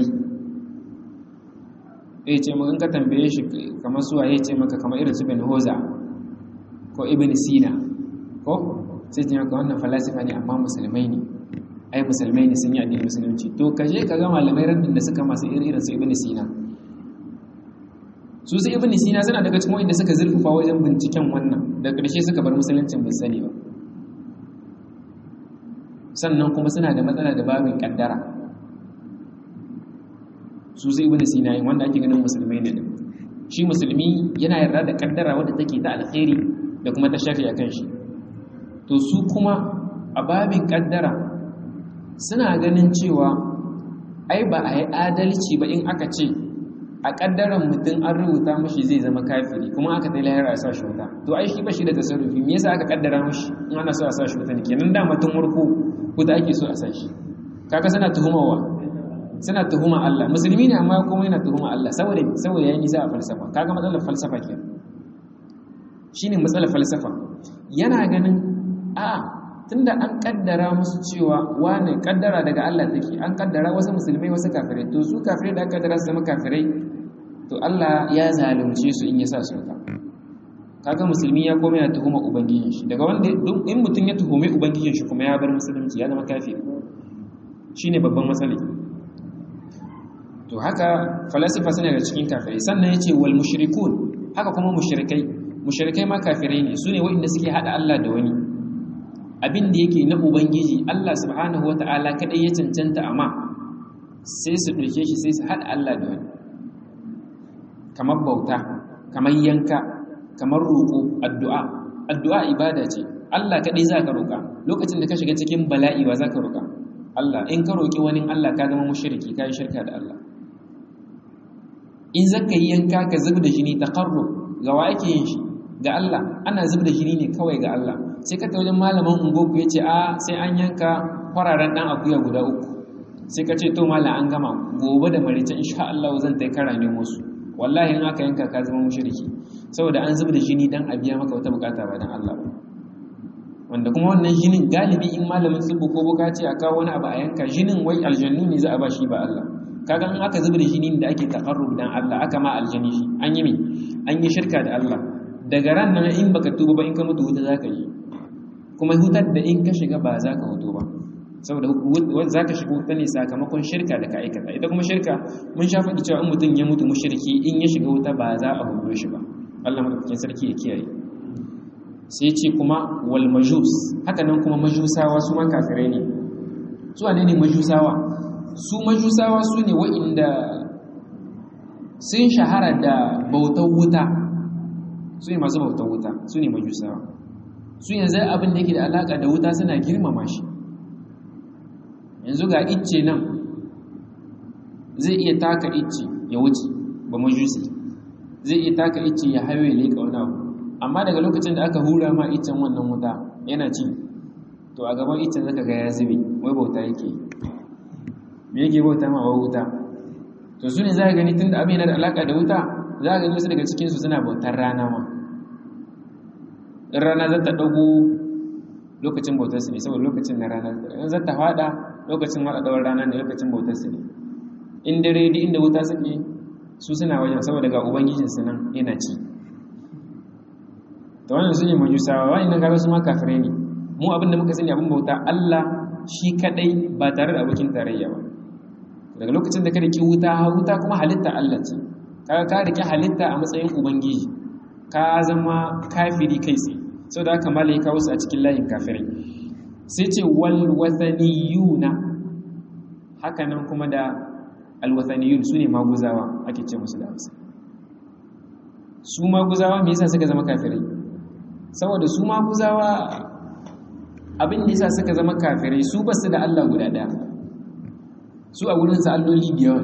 ya ce maka in ka tambaye shi kamar suwa ya ce maka kamar irin su bin hoza ko ibn sina ko sai ce maka wannan falasifa ne amma musulmai ne ai musulmai ne sun yi addinin musulunci to ka je ka ga malamai raddin da suka masu irin su ibn sina su su ibn sina suna daga cikin wanda suka zurfafa wajen binciken wannan da ƙarshe suka bar musuluncin bai sani ba sannan kuma suna da matsala da babin kaddara su su ibn sina yin wanda ake ganin musulmai ne shi musulmi yana yarda da kaddara wadda take ta alkhairi da kuma ta shafi akan shi to su kuma a babin kaddara suna ganin cewa ai ba a yi adalci ba in aka ce a ƙaddaran mutum an rubuta mashi zai zama kafiri kuma aka ta lahira a sa shi wuta to ai shi ba shi da tasarrufi me yasa aka ƙaddara mashi in ana so a sa shi wuta ne kenan da mutum warko wuta ake so a sa shi kaga suna tuhumawa suna tuhuma Allah musulmi ne amma kuma yana tuhuma Allah saboda saboda yayi nisa a falsafa kaga matsalar falsafa kenan shine matsalar falsafa yana ganin a'a tunda an kaddara musu cewa wane kaddara daga Allah take an kaddara wasu musulmai wasu kafirai to su kafirai da aka kaddara su zama kafirai to Allah ya zalunce su in ya sa su ka kaga musulmi ya koma ya tuhuma ubangijin shi daga wanda in mutum ya tuhumi ubangijin shi kuma ya bar musulunci ya zama kafiri shine babban matsala to haka falasifa suna da cikin kafirai sannan yace wal mushrikun haka kuma mushrikai mushrikai ma kafirai ne sune waɗanda suke hada Allah da wani abin da yake na ubangiji Allah subhanahu wata'ala kadai ya cancanta amma sai su ɗauke shi sai su haɗa Allah da wani kamar bauta kamar yanka kamar roƙo addu'a addu'a ibada ce Allah kadai za ka roƙa lokacin da ka shiga cikin bala'i ba za ka roƙa Allah in ka roƙi wani Allah ka zama mushriki ka yi shirka da Allah in zaka yi yanka ka zub da jini taqarrub ga wa ake yin shi ga Allah ana zub da jini ne kawai ga Allah sai ka ta wajen malamin ungoku ya ce a sai an yanka kwararen ɗan akuya guda uku sai ka ce to malam an gama gobe da marice insha Allah zan tai kara ne musu wallahi in aka yanka ka zama mushriki saboda an zub da jini dan a biya maka wata bukata ba dan Allah ba wanda kuma wannan jinin galibi in malamin tsibbu ko buka ce a kawo wani abu a yanka jinin wai aljannu ne za a ba shi ba Allah kaga in aka zub da jinin da ake taqarrub dan Allah aka ma aljani shi an yi me an yi shirka da Allah daga ran nan in baka tuba ba in ka mutu wuta zaka yi kuma hutar da in ka shiga ba za ka hoto ba saboda za ka shiga wuta ne sakamakon shirka da ka aikata ita kuma shirka mun sha faɗi cewa in mutum ya mutu mushriki in ya shiga wuta ba za a hudo shi ba Allah madaukakin sarki ya kiyaye sai ce kuma wal majus haka nan kuma majusawa su ma kafirai ne su wane ne majusawa su majusawa su ne wa'inda sun shahara da bautar wuta su ne masu bautar wuta su ne majusawa su yanzu abin da yake da alaka da wuta suna girmama shi yanzu ga icce nan zai iya taka icce ya wuce ba majusi zai iya taka icce ya hayo ya leƙa wani abu amma daga lokacin da aka hura ma iccen wannan wuta yana ci to a gaban iccen zaka ga ya zube wai bauta yake me yake bauta ma wai wuta to su ne za ka gani tun da abin yana da alaka da wuta za ka gani wasu daga cikinsu suna bautar rana ma in rana za ta ɗago lokacin bautarsu ne saboda lokacin na rana in za ta faɗa lokacin maɗaɗawar rana ne lokacin bautarsu ne in dare di inda wuta suke su suna wajen saboda ga ubangijinsu nan yana ci to wannan su ne majusawa wa'annan kaga su ma kafirai ne mu abin da muka sani abin bauta Allah shi kadai ba tare da abokin tarayya ba daga lokacin da ka riki wuta wuta kuma halitta Allah ce kaga ka riki halitta a matsayin ubangiji ka zama kafiri kai tsaye saboda haka malai kawo su a cikin layin kafirai sai ce wal wathaniyuna haka nan kuma da al wathaniyun sune maguzawa ake ce musu da Hausa su maguzawa me yasa suka zama kafirai saboda su maguzawa abin da yasa suka zama kafirai su ba su da Allah guda daya su a wurin sa alloli biyar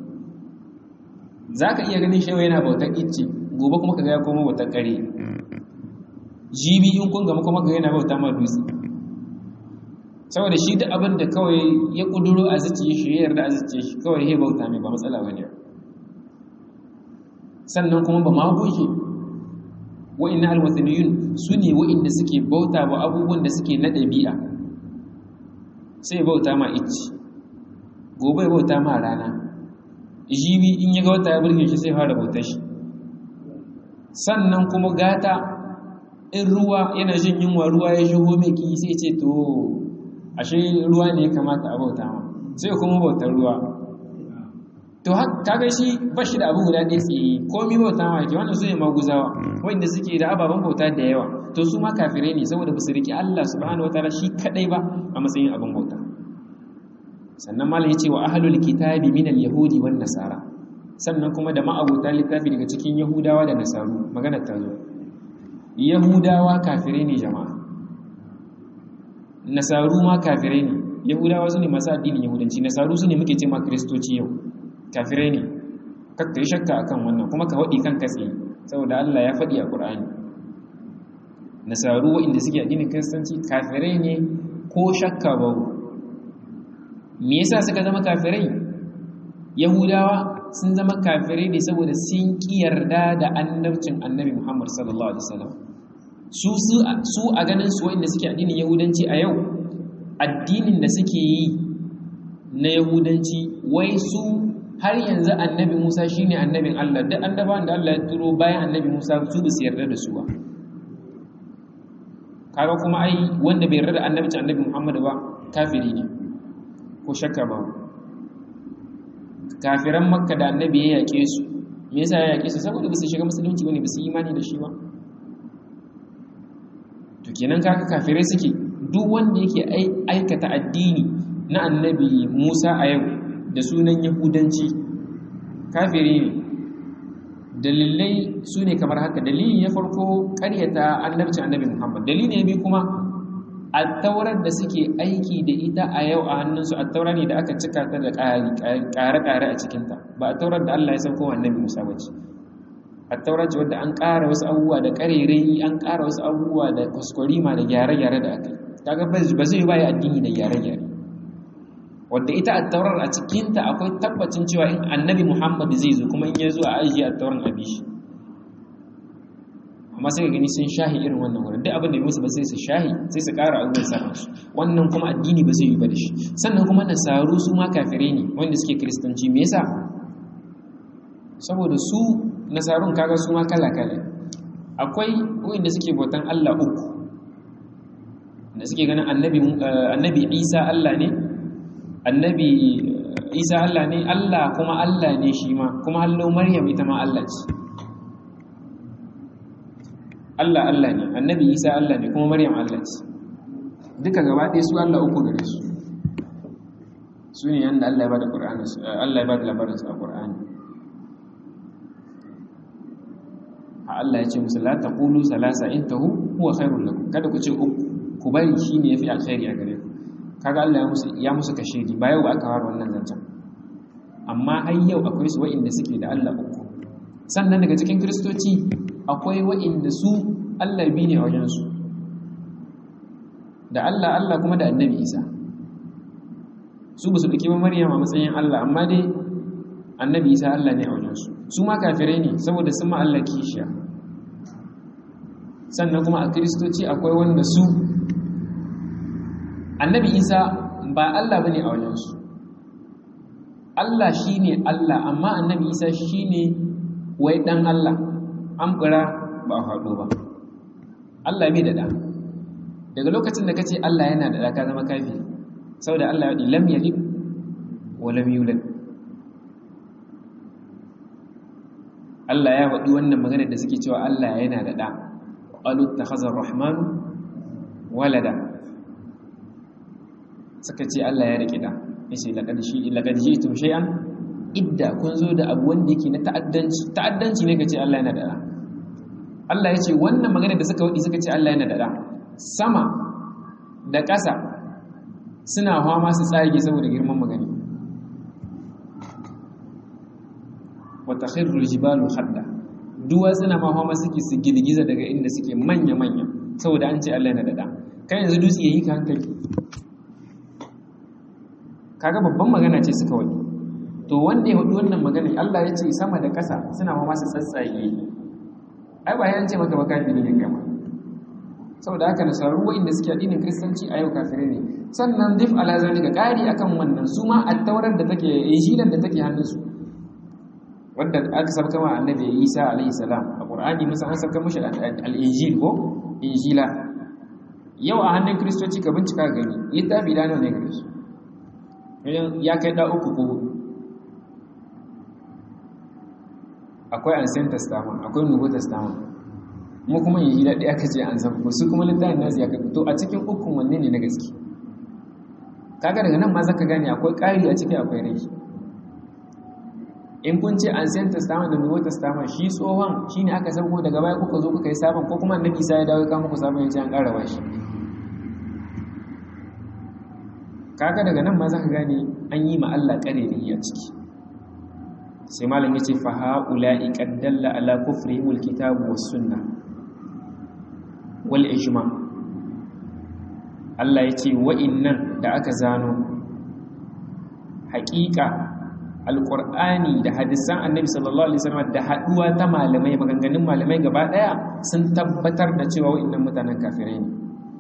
zaka iya ganin shewa yana bautar icce gobe kuma kaga ya koma bautar kare jibi in kun gama kuma kaga yana bauta ma dutse saboda shi duk abin da kawai ya kuduro a zuciya shi ya yarda a zuciya shi kawai ya bauta mai ba matsala bane sannan kuma ba ma goge wa'inna alwathaniyun su ne wa'inda suke bauta wa abubuwan da suke na ɗabi'a sai bauta ma icci gobe bauta ma rana jibi in ya ga wata ya burge shi sai fara bautar shi sannan kuma gata in ruwa yana jin yunwa ruwa ya shigo mai ki sai ce to ashe ruwa ne ya kamata a bauta ma sai kuma bautar ruwa to kaga shi ba shi da abu guda ɗaya tsaye komi bauta ma ke wannan su ne maguzawa wanda suke da ababen bauta da yawa to su ma kafirai ne saboda ba su riƙe Allah subhanahu wataala shi kadai ba a matsayin abin bauta sannan malam yace wa ahlul kitabi min al-yahudi wan nasara sannan kuma da ma'abota littafi daga cikin yahudawa da nasaru magana ta zo yahudawa kafirai ne jama'a nasaru ma kafirai ne yahudawa su ne masu addinin yahudanci nasaru su ne muke ce ma kristoci yau kafirai ne kakka yi shakka akan wannan kuma ka waɗi kan katse saboda Allah ya faɗi a ƙur'ani nasaru waɗanda suke addinin kiristanci kafirai ne ko shakka ba me yasa suka zama kafirai yahudawa sun zama kafirai ne saboda sun ƙi yarda da annabcin annabi muhammad sallallahu alaihi wasallam su su a ganin su waɗanda suke addinin yahudanci a yau addinin da suke yi na yahudanci wai su har yanzu annabi Musa shine annabin Allah duk annabawan da Allah ya turo bayan annabi Musa su ba su yarda da su ba kaga kuma ai wanda bai yarda da annabci annabi Muhammad ba kafiri ne ko shakka ba kafiran makka da annabi ya yake su me yasa ya yake su saboda ba su shiga musulunci bane ba su imani da shi ba to kenan kaga kafirai suke duk wanda yake aikata addini na annabi Musa a yau da sunan yahudanci kafiri ne dalilai su ne kamar haka dalili ya farko karyata annabci annabi muhammad dalili ya bi kuma attaurar da suke aiki da ita a yau a hannunsu attaura ne da aka cika ta da ƙare-ƙare a cikinta ba attaurar da allah ya sauko wa annabi musa ba ce attaurar ce wadda an ƙara wasu abubuwa da ƙarerai an ƙara wasu abubuwa da kwaskwarima da gyare-gyare da aka yi kaga ba zai baya addini da gyare-gyare wadda ita attaurar a cikinta akwai tabbacin cewa in annabi muhammad zai zo kuma in ya zo a ajiye attaurar abi shi amma sai ka gani sun shahi irin wannan wurin duk abin da musu ba sai su shahi sai su ƙara abubuwan sa su wannan kuma addini ba zai yi ba da shi sannan kuma nasaru su ma kafire ne wanda suke kiristanci me yasa saboda su nasarun kaga su ma kala kala akwai wanda suke bautan Allah uku da suke ganin annabi annabi Isa Allah ne annabi isa Allah ne Allah kuma Allah ne shi ma kuma hallo maryam ita ma Allah ce Allah Allah ne annabi isa Allah ne kuma maryam Allah ce duka gaba ɗaya su Allah uku gare su su ne yanda Allah ya bada Qur'ani Allah ya bada labarin su a Qur'ani a Allah ya ce musu la taqulu salasa intahu huwa khairul lakum kada ku ce uku ku bari shine yafi alkhairi a gare ku kaga Allah ya musu ya musu kashedi ba yau aka fara wannan zancen amma har yau akwai su wa'inda suke da Allah uku sannan daga cikin kristoci akwai wa'inda su Allah bi ne a wajen su da Allah Allah kuma da Annabi Isa su ba su dauki ba Maryam a matsayin Allah amma dai Annabi Isa Allah ne a wajen su su ma kafirai ne saboda sun ma Allah kishiya sannan kuma a kristoci akwai wanda su annabi isa ba Allah ba ne a wajensu Allah shi ne Allah amma annabi isa shi ne wai ɗan Allah an ɓura ba a haɗo ba Allah bai da da daga lokacin da kace Allah yana da da ka zama kafiri saboda Allah ya lam yalid wa lam yulad Allah ya faɗi wannan magana da suke cewa Allah yana da da qalu takhazar rahman walada suka ce Allah ya rike da yace laqad shi laqad jitum shay'an idda kun zo da abu wanda yake na ta'addanci ta'addanci ne kace Allah yana da da Allah ya ce wannan magana da suka wadi suka ce Allah yana da da sama da ƙasa suna fama su tsage saboda girman magani wa takhirru jibalu hadda duwatsuna ma fama suke su girgiza daga inda suke manya manya saboda an ce Allah yana da da kai yanzu dutse yayi ka hankali kaga babban magana ce suka wadi to wanda ya hudu wannan magana Allah ya ce sama da ƙasa suna ma masu tsatsage ai ba yan ce maka ba kafiri ne kama saboda haka nasaru wa'inda suke addinin kristanci a yau kafirai ne sannan dif ala zalika ƙari akan wannan su ma attaurar da take injilan da take hannunsu wanda aka sabka ma annabi Isa alaihi salam a Qur'ani musa an sabka mishi al-injil ko injila yau a hannun kristoci ka bincika gani littafi da nawa ne gare su ya kai da uku ko akwai ancient testament akwai nouveau testament mu kuma yi daɗi aka ce an san su kuma littafin nasu ya kai to a cikin ukun wanne ne na gaske kaga daga nan ma zaka gane akwai ƙari a ciki akwai rai in kun ce ancient testament da nouveau testament shi tsohon shine aka sauko daga baya kuka zo kuka yi sabon ko kuma annabi Isa ya dawo ya muku sabon ya ce an ƙara bashi kaga daga nan ma zaka gane an yi ma Allah ƙareri a ciki sai malam yace fa haula'i qad dalla ala kufrihimul kitabu was sunna wal ijma Allah yace wa'innan da aka zano haƙiƙa alqur'ani da hadisan annabi sallallahu alaihi wasallam da haduwa ta malamai maganganun malamai gaba daya sun tabbatar da cewa wa'innan mutanen kafirai ne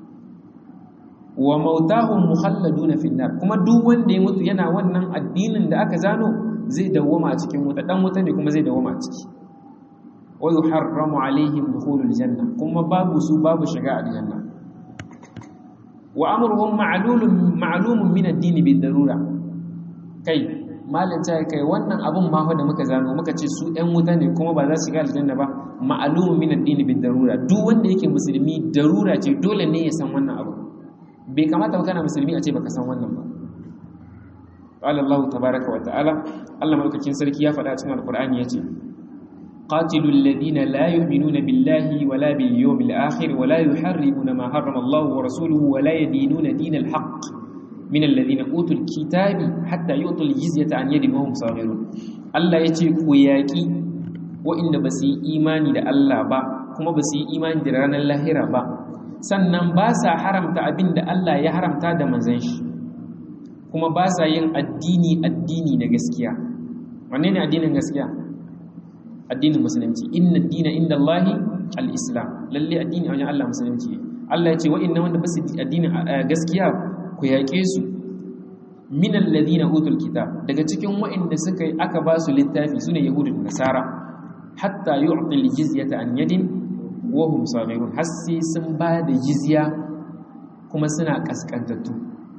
wa mautahum mukhalladuna fi nar kuma duk wanda ya mutu yana wannan addinin da aka zano zai dawwama a cikin wuta dan wuta ne kuma zai dawwama a ciki wa yuharramu alaihim dukhulul janna kuma babu su babu shiga aljanna wa amruhum ma'lulun ma'lumun min ad-din bid darura kai malan ta kai wannan abun ma fa da muka zano muka ce su ɗan wuta ne kuma ba za su shiga aljanna ba ma'lumun min ad-din bid darura duk wanda yake musulmi darura ce dole ne ya san wannan abu bai kamata ba kana musulmi a ce baka san wannan ba qala Allah tabaaraka wa ta'ala Allah malaukakin sarki ya faɗa cikin alqur'ani yace qatilul ladina la yu'minuna billahi wala bil yawmil akhir wala yuharrimuna ma harrama Allah wa rasuluhu wala yadinuna dinal haqq min alladhina utul kitabi hatta yu'tul jizyata an yadin wa hum saghirun Allah yace ku yaki wa'inda ba su yi imani da Allah ba kuma ba su yi imani da ranar lahira ba sannan ba sa haramta abin da Allah ya haramta da manzan shi kuma ba sa yin addini addini na gaskiya wanne ne addinin gaskiya addinin musulunci inna dina inda Allahi al-islam lalle addini a wajen Allah musulunci Allah ya ce wa'annan wanda ba su addinin gaskiya ku yaƙe su min alladhina utul kitab daga cikin wa'anda suka yi aka ba su littafi sune yahudu da nasara hatta yu'til jizyata an yadin wahum sabirun har sai sun ba da jizya kuma suna kaskantattu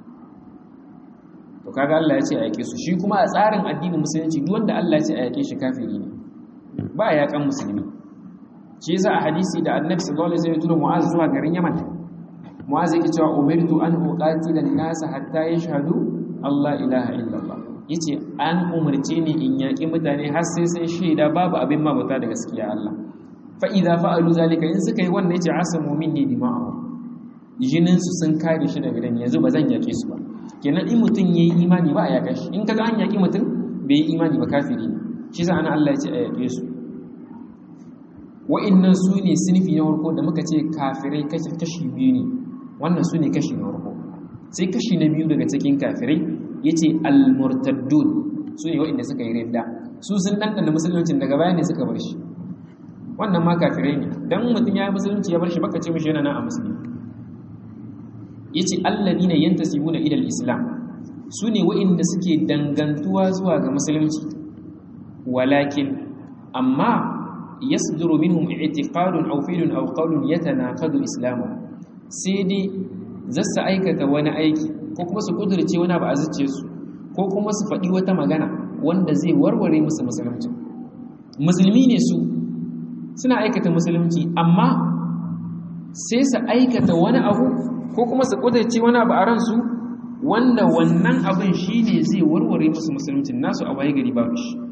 to kaga Allah ya ce a yake su shi kuma a tsarin addinin musulunci duk wanda Allah ya ce a yake shi kafiri ne ba ya yakan musulmi shi yasa a hadisi da Annabi sallallahu alaihi wasallam ya tura Mu'az zuwa garin Yaman Mu'az yake cewa umirtu an uqatila an-nas hatta yashhadu Allah ilaha illallah yace an umarce ni in yaki mutane har sai sun shaida babu abin mabuta da gaskiya Allah fa'iza fa'alu zalika in suka yi wannan ya ce asamu min ne dima'ahu jininsu sun kare shi daga dan yanzu ba zan yaƙe su ba kenan in mutum ya yi imani ba a yaƙa shi in kaga an yaƙi mutum bai yi imani ba kafiri ne shi sa ana Allah ya ce a yaƙe su wa'innan su ne sinfi na farko da muka ce kafirai kashi biyu ne wannan su ne kashi na farko sai kashi na biyu daga cikin kafirai ya ce al-murtaddun su ne wa'inda suka yi ridda su sun ɗanɗana musuluncin daga baya ne suka bar shi wannan ma kafirai ne dan mutum ya yi musulunci ya bar shi baka ce mishi yana nan a musulmi yace alladina yantasibuna ila al-islam sune wa'inda suke dangantuwa zuwa ga musulunci walakin amma yasduru minhum i'tiqadun aw fi'lun aw qawlun yatanaqadu islamu sai dai zasu aikata wani aiki ko kuma su kudurce wani abu a zuciyarsu ko kuma su faɗi wata magana wanda zai warware musu musulunci musulmi ne su suna aikata musulunci amma sai su aikata wani abu ko kuma su kudurce wani abu a ransu wanda wannan abin shi ne zai warware musu musulunci nasu a waye gari babu shi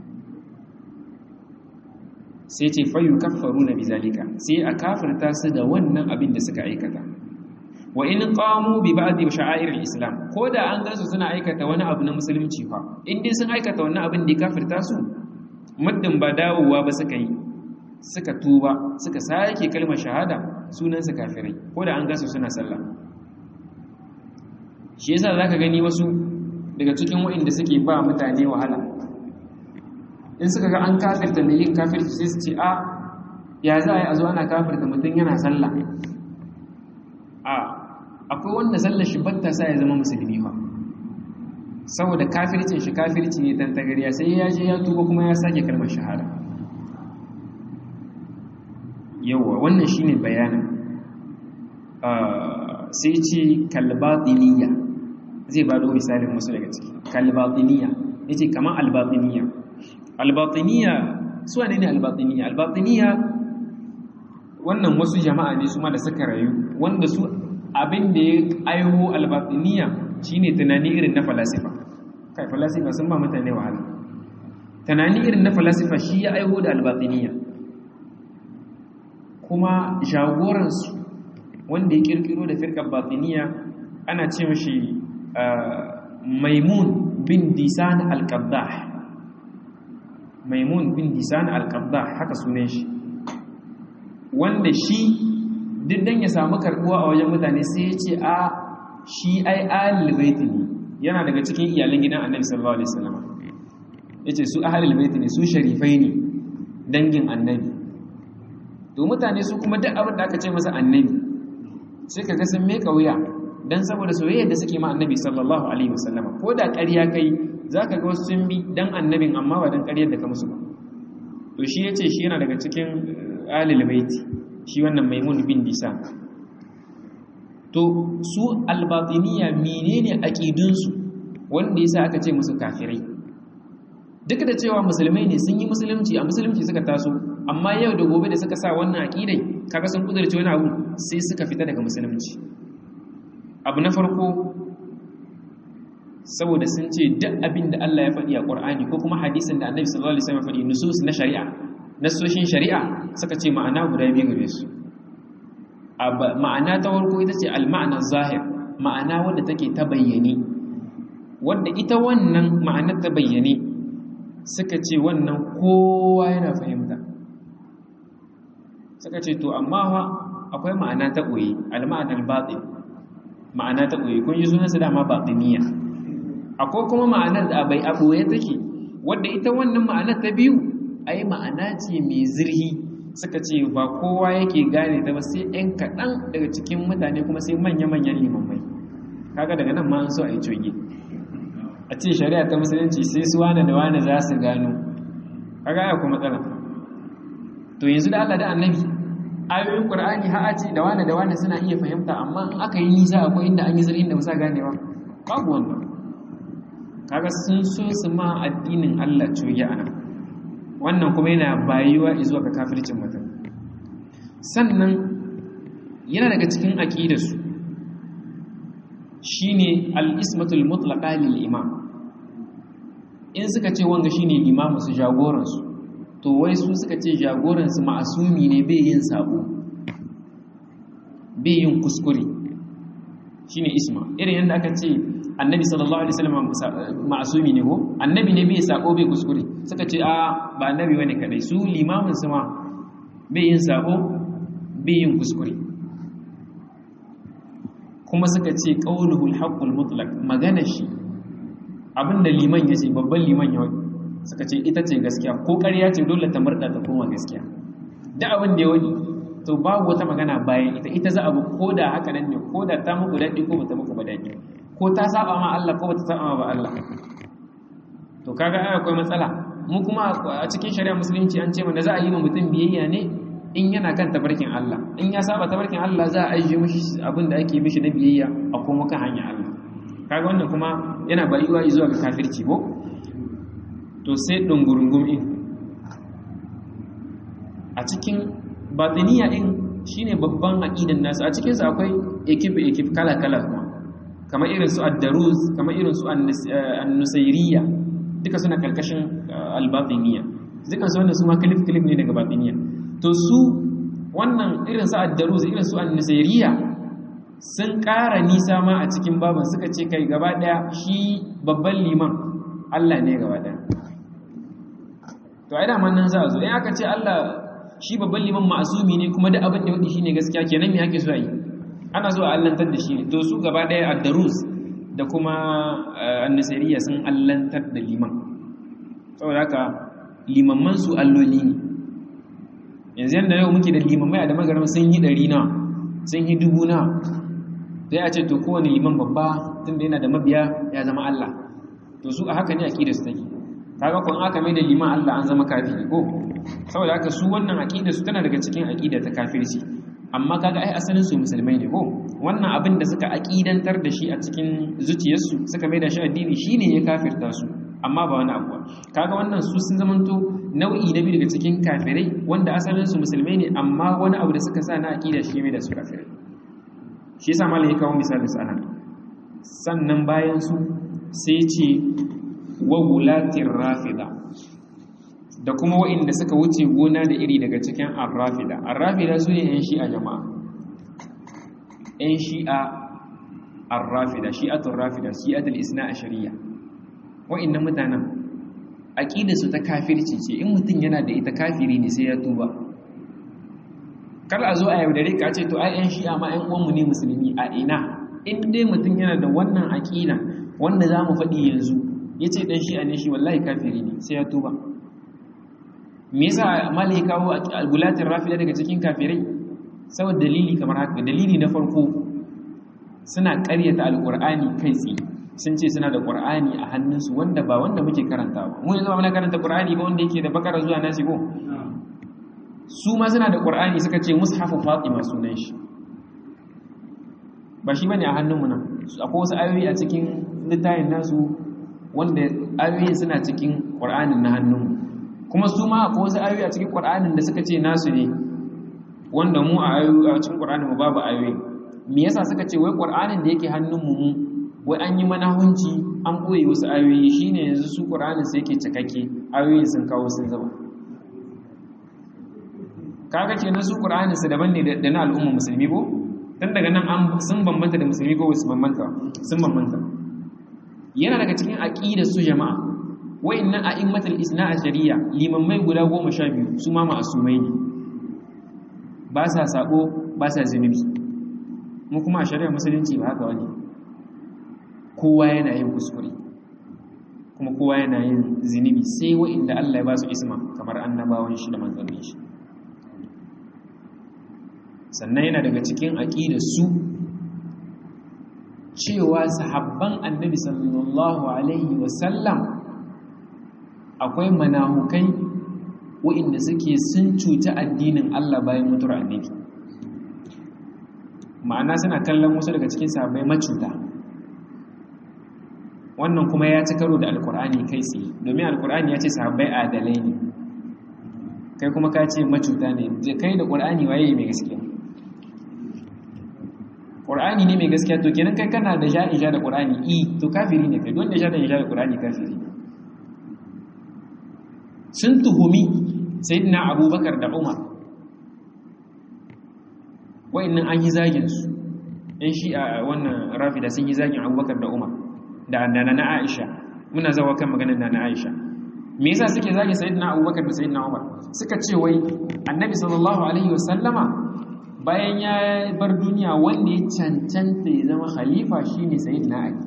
sai ce fayu kafaru na bizalika sai a kafirta su da wannan abin da suka aikata wa in qamu bi ba'd sha'air al-islam ko da an gansu suna aikata wani abu na musulunci fa in dai sun aikata wannan abin da ya kafirta su muddin ba dawowa ba suka yi suka tuba suka sake kalmar shahada sunan su kafirai ko da an gansu suna sallah shi yasa zaka gani wasu daga cikin waɗanda suke ba mutane wahala in suka ga an kafirta mai yin kafirci sai su ce a ya za a yi a zo ana kafirta mutum yana sallah a akwai wanda sallar shi batta sa ya zama musulmi ba saboda kafircin shi kafirci ne tantagariya sai ya je ya tuba kuma ya sake kalmar shahada yawa wannan shine bayanin sai ce kalbatiniya zai ba da misalin wasu daga ciki kalbatiniya yace kamar albatiniya albatiniya su ne ne albatiniya albatiniya wannan wasu jama'a ne su ma da suka rayu wanda su abin da ya aiho albatiniya shine tunani irin na falasifa kai falasifa sun ba mutane wahala tunani irin na falasifa shi ya aiho da albatiniya kuma jagoransu wanda ya kirkiro da firkar batiniya ana ce mashi maimun bin disan al-qabdah maimun bin disan al-qabdah haka sunan shi wanda shi duk dan ya samu karbuwa a wajen mutane sai ya ce a shi ai ahlul bait ne yana daga cikin iyalan gidan annabi sallallahu alaihi wasallam yace su ahlul bait ne su sharifai ne dangin annabi to mutane su kuma duk abin da aka ce masa annabi sai kaga sun me kauya dan saboda soyayyar da suke ma annabi sallallahu alaihi wasallam ko da ƙarya kai zaka ga wasu sun bi dan annabin amma ba dan ƙaryar da ka musu ba to shi yace shi yana daga cikin ahlul bait shi wannan maimun bin disa to su albatiniya menene aqidunsu wanda yasa aka ce musu kafirai duk da cewa musulmai ne sun yi musulunci a musulunci suka taso amma yau da gobe da suka sa wannan aqidai kaga sun kudurce wani abu sai suka fita daga musulunci abu na farko saboda sun ce duk abin da Allah ya faɗi a Qur'ani ko kuma hadisin da Annabi sallallahu alaihi wasallam ya faɗi nusus na shari'a nasoshin shari'a suka ce ma'ana guda biyu gare su ma'ana ta farko ita ce al-ma'ana zahir ma'ana wadda take ta bayyane wadda ita wannan ma'anar ta bayyane suka ce wannan kowa yana fahimta suka ce to amma fa akwai ma'ana ta ɓoye al-ma'ana al-batin ma'ana ta ɓoye kun yi sunansa dama batiniya akwai kuma ma'anar da bai a ɓoye take wadda ita wannan ma'anar ta biyu ai ma'ana ce mai zirhi suka ce ba kowa yake gane ta ba sai ɗan kaɗan daga cikin mutane kuma sai manya-manyan limamai kaga daga nan ma an so a yi coge a ce shari'a ta musulunci sai su wane da wane za su gano kaga ya kuma matsala to yanzu da Allah da annabi ayoyin qur'ani ha a ce da wane da wane suna iya fahimta amma in aka yi nisa akwai inda an yi zirhin da musa ganewa babu wannan kaga sun so su ma addinin Allah coge a nan wannan kuma yana bayuwa zuwa ga kafircin mutum sannan yana daga cikin aqidarsu shine al-ismatul mutlaqa lil imam in suka ce wanga shine imamu su jagoran su to wai su suka ce jagoran su ma'asumi ne bai yin sabo bai yin kuskure shine isma irin yanda aka ce annabi sallallahu alaihi wasallam ma'asumi ne ko annabi ne bai sako bai kuskure suka ce a ba annabi bane kadai su limamin su ma bai yin sako bai yin kuskure kuma suka ce qauluhul haqqul mutlaq magana shi abinda liman yace babban liman ya suka ce ita ce gaskiya ko ƙarya ce dole ta murda ta koma gaskiya da abin da ya wani to babu wata magana bayan ita ita za a bi ko da haka nan ne ko da ta muku daɗi ko ba ta muku ba daɗi ko ta saba ma Allah ko bata saba ma ba Allah to kaga ai akwai matsala mu kuma a cikin shari'a musulunci an ce mana za a yi ma mutum biyayya ne in yana kan tabarkin Allah in ya saba tabarkin Allah za a ajiye mishi abin da ake mishi na biyayya a kuma kan hanyar Allah kaga wannan kuma yana bayuwa zuwa ga kafirci ko to sai dungurungum in a cikin batiniya din shine babban aqidan nasu a cikin su akwai ekip ekip kala kala kuma kamar irin su ad-daruz kamar irin su an-nusayriyya duka suna karkashin al-batiniya duka su wannan su ma clip clip ne daga batiniya to su wannan irin su ad-daruz irin su an-nusayriyya sun ƙara nisa ma a cikin baban suka ce kai gaba daya shi babban liman Allah ne gaba daya to ai da man nan za a zo in aka ce Allah shi babban liman ma'asumi ne kuma da abin da wadi shine gaskiya kenan me ake so yi ana so a allantar da shi ne to su gaba daya ad-darus da kuma an-nasiriya sun allantar da liman saboda haka limamman su alloli ne yanzu yanda yau muke da limamai a da magaram sun yi ɗari na sun yi dubu na sai a ce to kowane liman babba tunda yana da mabiya ya zama Allah to su a haka ne aqidar su take kaga kun aka mai da liman Allah an zama kafiri ko saboda haka su wannan aqida su tana daga cikin aqida ta kafirci amma kaga ai asalin su musulmai ne ko wannan abin da suka aqidantar da shi a cikin zuciyarsu suka mai da shi addini shine ya kafirta su amma ba wani abu kaga wannan su sun zamanto nau'i na biyu daga cikin kafirai wanda asalin su musulmai ne amma wani abu da suka sa na aqida shi mai da su kafirai shi yasa malai ya kawo misali sana sannan bayan su sai ce wa wulatin rafida da kuma wa'inda suka wuce gona da iri daga cikin arrafida arrafida su ne 'yan shi'a jama'a 'yan shi'a arrafida shi'atun rafida shi'atul isna a shari'a wa'inda mutanen aƙida su ta kafirci ce in mutum yana da ita kafiri ne sai ya tuba kar a zo a yaudare ka ce to ai 'yan shi'a ma 'yan uwanmu ne musulmi a ina in dai mutum yana da wannan aƙida wanda za mu faɗi yanzu ya ce ɗan shi'a ne shi wallahi kafiri ne sai ya tuba me yasa malai kawo algulatin rafida daga cikin kafirai saboda dalili kamar haka dalili na farko suna ƙaryata alƙur'ani kai tsaye sun ce suna da ƙur'ani a hannunsu wanda ba wanda muke karanta ba mu yanzu ba muna karanta ƙur'ani ba wanda yake da bakara zuwa nasi ko su ma suna da ƙur'ani suka ce mushafu fatima sunan shi ba shi bane a hannunmu nan akwai wasu ayoyi a cikin littafin nasu wanda ayoyin suna cikin ƙur'anin na hannunmu kuma su ma akwai wasu ayoyi a cikin ƙur'anin da suka ce nasu ne wanda mu a cikin ƙur'anin mu babu ayoyi me yasa suka ce wai ƙur'anin da yake hannunmu mu wai an yi manahunci an ɓoye wasu ayoyi shine yanzu su ƙur'anin sai yake cikakke ayoyin sun kawo sun zama kaga kenan su ƙur'anin su daban ne da na al'umma musulmi ko tun daga nan sun bambanta da musulmi ko wasu bambanta sun bambanta yana daga cikin aqidar su jama'a wayannan a'immatul isna ashariya limammai guda goma sha biyu su ma ma'asumai ne ba sa sabo ba sa zunubi mu kuma a shari'ar musulunci ba haka wani kowa yana yin kuskure kuma kowa yana yin zunubi sai wa'inda Allah ya ba su isma kamar annabawan shi da manzannin shi sannan yana daga cikin aqidar su cewa sahabban annabi sallallahu alaihi wasallam akwai manahukai waɗanda suke sun cuta addinin Allah bayan mutuwar annabi ma'ana suna kallon wasu daga cikin sahabbai macuta wannan kuma ya ci karo da alkur'ani kai tsaye domin alkur'ani ya ce sahabbai adalai ne kai kuma ka ce macuta ne kai da ƙur'ani waye mai gaskiya ƙur'ani ne mai gaskiya to kenan kai kana da ja'ija da ƙur'ani i to kafiri ne kai don da ja da da ƙur'ani kafiri sun tuhumi sayyidina abubakar da umar wa'annan an yi zagin su in shi a wannan rafida sun yi zagin abubakar da umar da nana na aisha muna zawa kan maganar nana aisha me yasa suke zagin sayyidina abubakar da sayyidina umar suka ce wai annabi sallallahu alaihi wasallama bayan ya bar duniya wanda ya cancanta ya zama khalifa shine sayyidina ali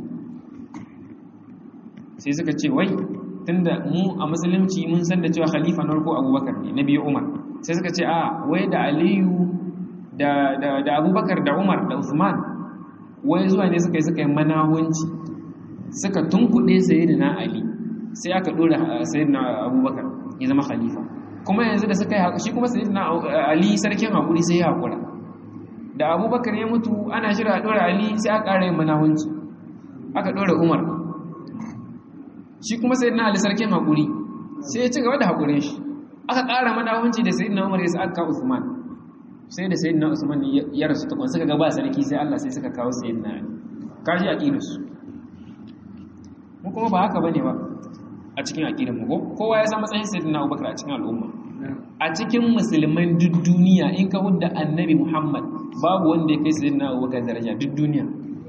sai suka ce wai tunda mu a musulunci mun san da cewa khalifa na farko abubakar ne na biyu umar sai suka ce a wai da aliyu da da abubakar da umar da usman wai zuwa ne suka yi suka yi manahunci suka tunkuɗe sayyidina ali sai aka dora sayyidina abubakar ya zama khalifa kuma yanzu da suka yi shi kuma sayyidina ali sarkin hakuri sai ya hakura da abubakar ya mutu ana shirya a dora ali sai aka ƙara yin manahunci aka dora umar shi kuma sayyidina ali sarkin hakuri sai ya ci gaba da hakurin shi aka ƙara manahunci da sayyidina umar ya sa aka usman sai da sayyidina usman ya rasu ta suka ga ba sarki sai Allah sai suka kawo sayyidina ali kaji aqidarsu mu kuma ba haka bane ba a cikin aqidar mu kowa ya san matsayin sayyidina Abubakar a cikin al'umma a cikin musulman duk duniya in ka hudda annabi Muhammad babu wanda ya kai sayyidina Abubakar daraja duk duniya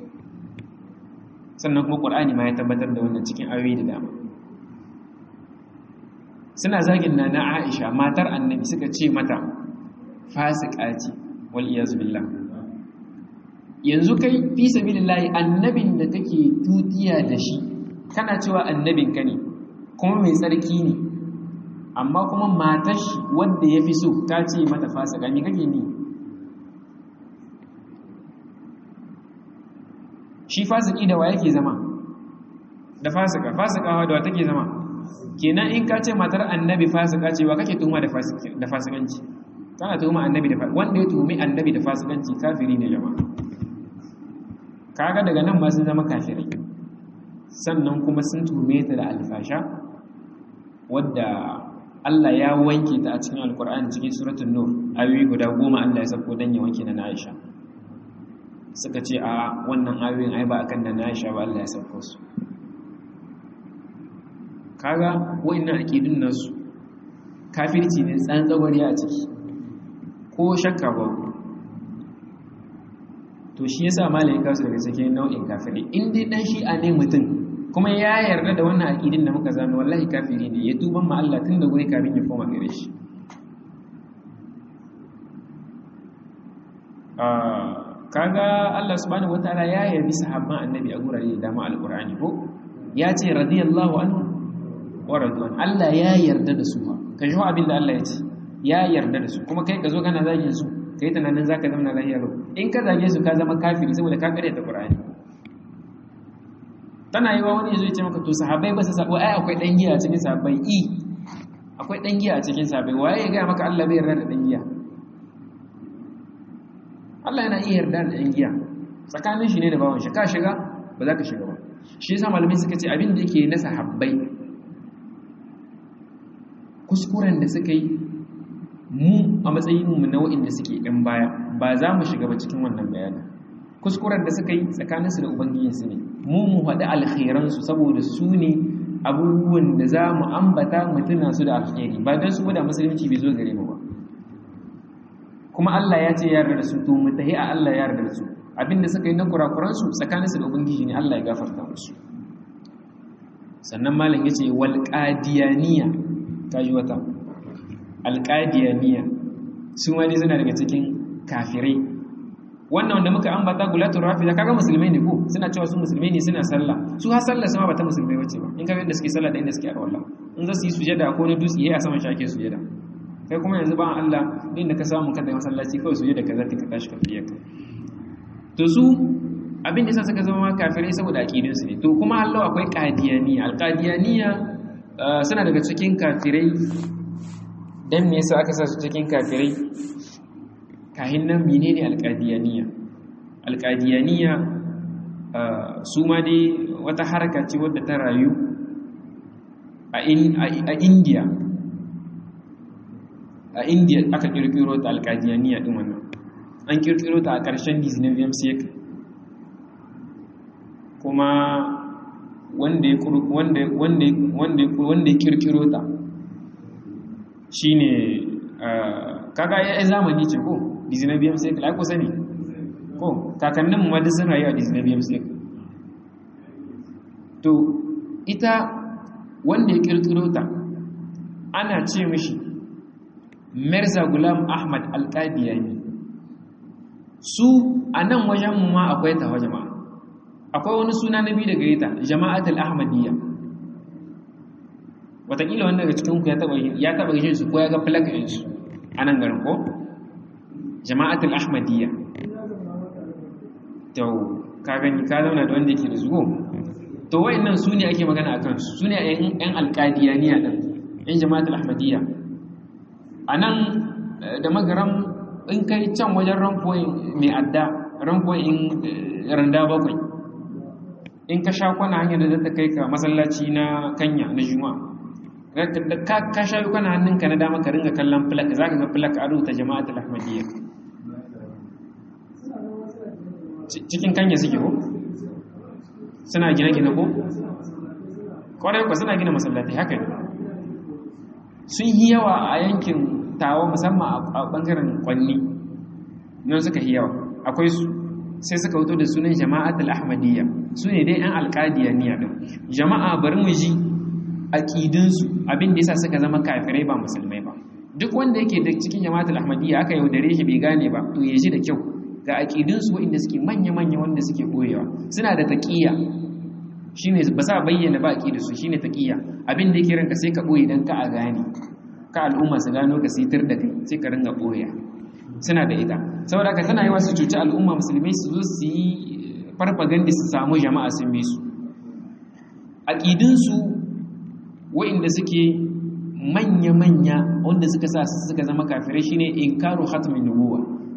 sannan kuma Qur'ani ma ya tabbatar da wannan cikin ayoyi da dama suna zagin na na Aisha matar annabi suka ce mata fasika ce wal iyaz billah yanzu kai fi sabilillahi annabin da kake tutiya da shi kana cewa annabin ka ne kuma mai tsarki ne amma kuma matar shi wanda ya fi so ta ce mata fasika me kake ni shi fasiki da wa yake zama da fasika fasika da wa take zama kenan in ka ce matar annabi fasika ce wa kake tuhuma da fasikanci kana tuhuma annabi da wanda ya tuhumi annabi da fasikanci kafiri ne jama'a kaga daga nan ma sun zama kafirai sannan kuma sun tuhume ta da alfasha wadda Allah ya wanke ta a cikin alkur'ani cikin suratul nur ayoyi guda goma Allah ya sako dan ya wanke na Aisha suka ce a wannan ayoyin ai ba akan na Aisha ba Allah ya sako su kaga wayannan aqidun nasu kafirci ne tsantsagwari a ciki ko shakka ba to shi yasa malamin kasu daga cikin nau'in kafiri in dai dan shi'a ne mutum kuma ya yarda da wannan aqidin da muka zama wallahi kafiri ne ya tuban ma Allah tun da guri kafin ya koma gare shi kaga Allah subhanahu wataala ya yabi sahabban annabi a gurare da dama alqur'ani ko ya ce radiyallahu anhu wa radwan Allah ya yarda da su ma ka ji abin da Allah ya ce ya yarda da su kuma kai ka zo kana zagin su kai tunanin zaka zama lafiya lau in ka zage su ka zama kafiri saboda ka kare ta qur'ani tana yi wa wani yazo ya ce maka to sahabbai ba su sabo ai akwai dan giya a cikin sahabbai i akwai dan giya a cikin sahabbai waye ya ga maka Allah bai yarda da dan giya Allah yana iya yarda da dan giya tsakanin shi ne da bawon shi ka shiga ba za ka shiga ba shi yasa malamai suka ce abin da yake na sahabbai kuskuren da suka yi mu a matsayin mu na wa'inda suke ɗan baya ba za mu shiga ba cikin wannan bayanin kuskuren da suka yi tsakaninsu da ubangijinsu ne mu mu faɗi alkhairansu saboda su ne abubuwan da za mu ambata mu tuna su da alkhairi ba don su da musulunci bai zo gare mu ba kuma Allah ya ce yarda da su to mu tahi a Allah ya yarda da su abinda suka yi na kurakuransu tsakaninsu da ubangiji ne Allah ya gafarta musu sannan malam yace wal qadiyaniya kaji wata alƙadiyaniya su ma dai suna daga cikin kafirai wannan wanda muka ambata gulatun rafida kaga musulmai ne ko suna cewa su musulmai ne suna sallah su har sallah sama ba ta musulmai bace ba in kaga yadda suke sallah da inda suke arwalla in za su yi sujada ko na dutse yayi a saman shi ake sujada kai kuma yanzu ba Allah din da ka samu kada masallaci kawai sujada ka zata ka tashi ka fiye ka to su abin da suka zama kafirai saboda aqidun su ne to kuma Allah akwai qadiyaniya alqadiyaniya suna daga cikin kafirai dan me yasa aka sa su cikin kafirai kahin nan menene alqadiyaniya alqadiyaniya su ma dai wata harka ce wadda ta rayu a India a India aka kirkiro ta alqadiyaniya din wannan an kirkiro ta a ƙarshen 19th century kuma wanda ya wanda wanda wanda wanda ya kirkiro ta shine kaga ya zamani ce ko dizinabiyam sai kala ko sani ko kakannin mu wadda sun rayu a dizinabiyam sai to ita wanda ya kirkiro ta ana ce mishi Mirza Gulam Ahmad Al-Qadiyani su a nan wajen mu ma akwai ta jama'a akwai wani suna na biyu daga ita jama'atul ahmadiyya watakila wanda daga cikinku ya taba yin su ko ya ga flag ɗin su a nan garin ko jama'atul ahmadiyya to ka gani ka zauna da wanda yake da zugo to wayannan su ne ake magana akan su su ne yan alqadiyaniya din yan jama'atul ahmadiyya anan da magaram in kai can wajen ranfoyin mai adda ranfoyin randa bakwai in ka sha kwana hanyar da zata kai ka masallaci na kanya na juma'a ka sha kwana hannunka na dama ka ringa kallon filak za ka ga filak a rubuta jama'atul ahmadiyya cikin kanya suke ko suna gine-gine ko kwarai kwa suna gina masallatai haka ne sun yi yawa a yankin tawa musamman a bangaren kwanni nan suka yi yawa akwai su sai suka wuto da sunan jama'atul ahmadiyya su ne dai yan alƙadiyaniya din jama'a bari mu ji aƙidinsu abin da yasa suka zama kafirai ba musulmai ba duk wanda yake da cikin jama'atul ahmadiyya aka yaudare shi bai gane ba to ya ji da kyau ga aƙidinsu waɗanda suke manya-manya wanda suke ɓoyewa suna da taƙiyya shine ba sa bayyana ba aƙidarsu shine taƙiyya abin da yake ranka sai ka ɓoye don ka a gane ka al'umma su gano ka sitar da kai sai ka ringa ɓoya suna da ita saboda haka tana yi wasu cuci al'umma musulmai su zo su yi farfaganda su samu jama'a sun bi su aƙidinsu waɗanda suke manya-manya wanda suka sa suka zama kafirai shine inkaru hatmin nubuwa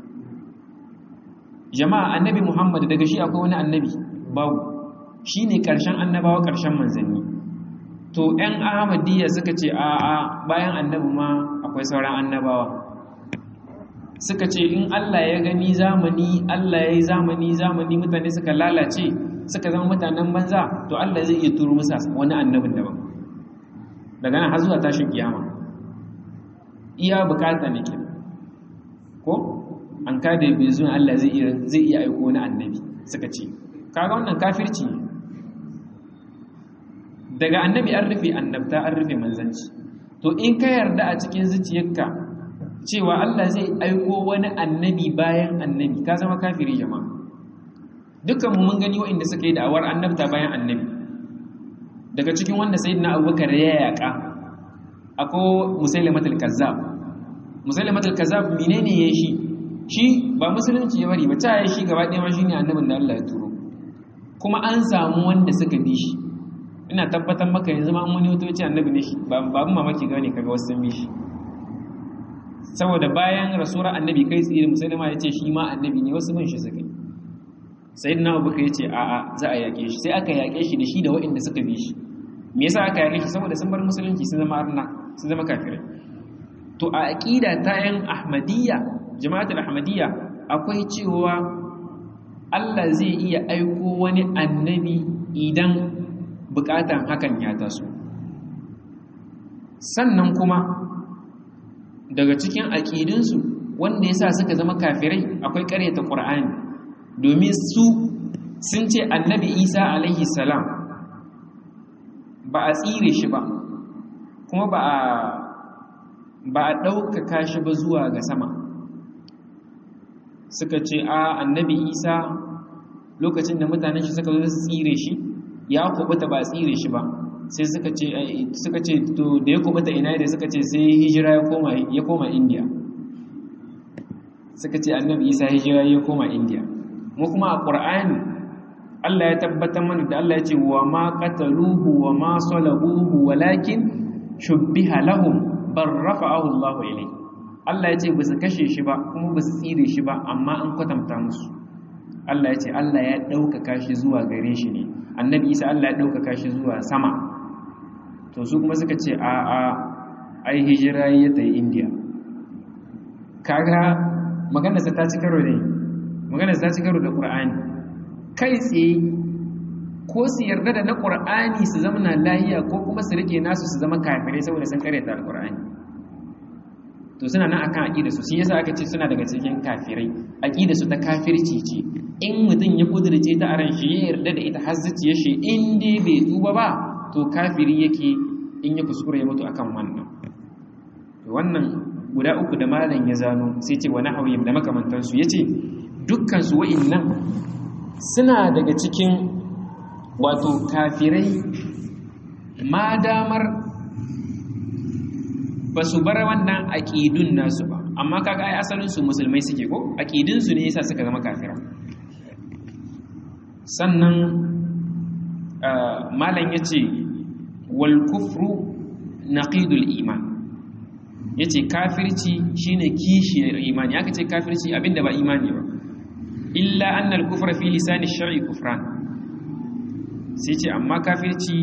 jama'a annabi muhammad daga shi akwai wani annabi babu shine karshen annabawa karshen manzanni to 'yan ahmadiyya suka ce a'a bayan annabi ma akwai sauran annabawa suka ce in Allah ya gani zamani Allah ya yi zamani zamani mutane suka lalace suka zama mutanen banza to Allah zai iya turo musa wani annabin daban daga nan har zuwa tashin kiyama iya bukata ne ke ko an kada bai zuwa Allah zai iya zai iya aiko wani annabi suka ce kaga wannan kafirci ne daga annabi an rufe annabta an rufe manzanci to in ka yarda a cikin zuciyarka cewa Allah zai aiko wani annabi bayan annabi ka zama kafiri jama'a dukkan mu mun gani waɗanda suka yi da'awar annabta bayan annabi daga cikin wanda sayyidina Abubakar ya yaka akwai musailamatul kazzab musailamatul kazzab menene ya shi shi ba musulunci ya bari ba ta yi shi gaba ɗaya ma shine annabin da Allah ya turo kuma an samu wanda suka bi shi ina tabbatar maka yanzu ma an wani wato ce annabi ne shi ba ba mamaki gane kaga wasu sun bi shi saboda bayan rasuwar annabi kai tsaye musulma ya ce shi ma annabi ne wasu bin shi suka yi sai na abu ya ce a'a za a yaƙe shi sai aka yaƙe shi da shi da waɗanda suka bi shi me yasa aka yaƙe shi saboda sun bar musulunci sun zama arna sun zama kafirai to a aqida ta yan ahmadiyya jama'atul ahmadiyya akwai cewa Allah zai iya aiko wani annabi idan bukatan hakan ya taso sannan kuma daga cikin aƙidinsu wanda ya sa suka zama kafirai akwai ƙaryata ƙur'ani domin su sun ce annabi isa alaihi salam ba a tsire shi ba kuma ba a ba a ɗaukaka shi ba zuwa ga sama suka ce a annabi isa lokacin da mutanen shi suka zo su tsire shi ya kubuta ba a tsire shi ba sai suka ce suka ce to da ya kubuta ina da suka ce sai hijira ya koma ya koma India suka ce annabi Isa hijira ya koma India mu kuma a Qur'ani Allah ya tabbatar mana da Allah ya ce wa ma qataluhu wa ma salabuhu walakin shubbiha lahum bar rafa'ahu Allah ilayhi Allah ya ce ba su kashe shi ba kuma ba su tsire shi ba amma an kwatanta musu Allah ya ce Allah ya ɗaukaka shi zuwa gare shi ne annabi Isa Allah ya ɗaukaka shi zuwa sama to su kuma suka ce a a ai hijira ya tayi indiya kaga maganarsa ta ci karo ne maganarsa ta ci karo da ƙur'ani kai tsaye ko su yarda da na ƙur'ani su zama na lahiya ko kuma su rike nasu su zama kafirai saboda sun karyata alƙur'ani to suna nan akan aqida su shi yasa aka ce suna daga cikin kafirai aqida su ta kafirci ce in mutum ya kudurce ta aran shi ya yarda da ita har zuciyar shi in dai bai tuba ba to kafiri yake in ya kuskure ya mutu akan wannan wannan guda uku da malam ya zano sai ce wani hawiyim da makamantansu ya ce dukkansu wa'innan suna daga cikin wato kafirai ma damar ba su bar wannan aƙidun nasu ba amma kaga ai asalinsu musulmai suke ko aƙidunsu ne yasa suka zama kafira sannan malam yace wal kufru naqidul iman yace kafirci shine kishiyar imani aka ce kafirci abinda ba imani ba illa annal kufra fi lisani shar'i kufran sai ce amma kafirci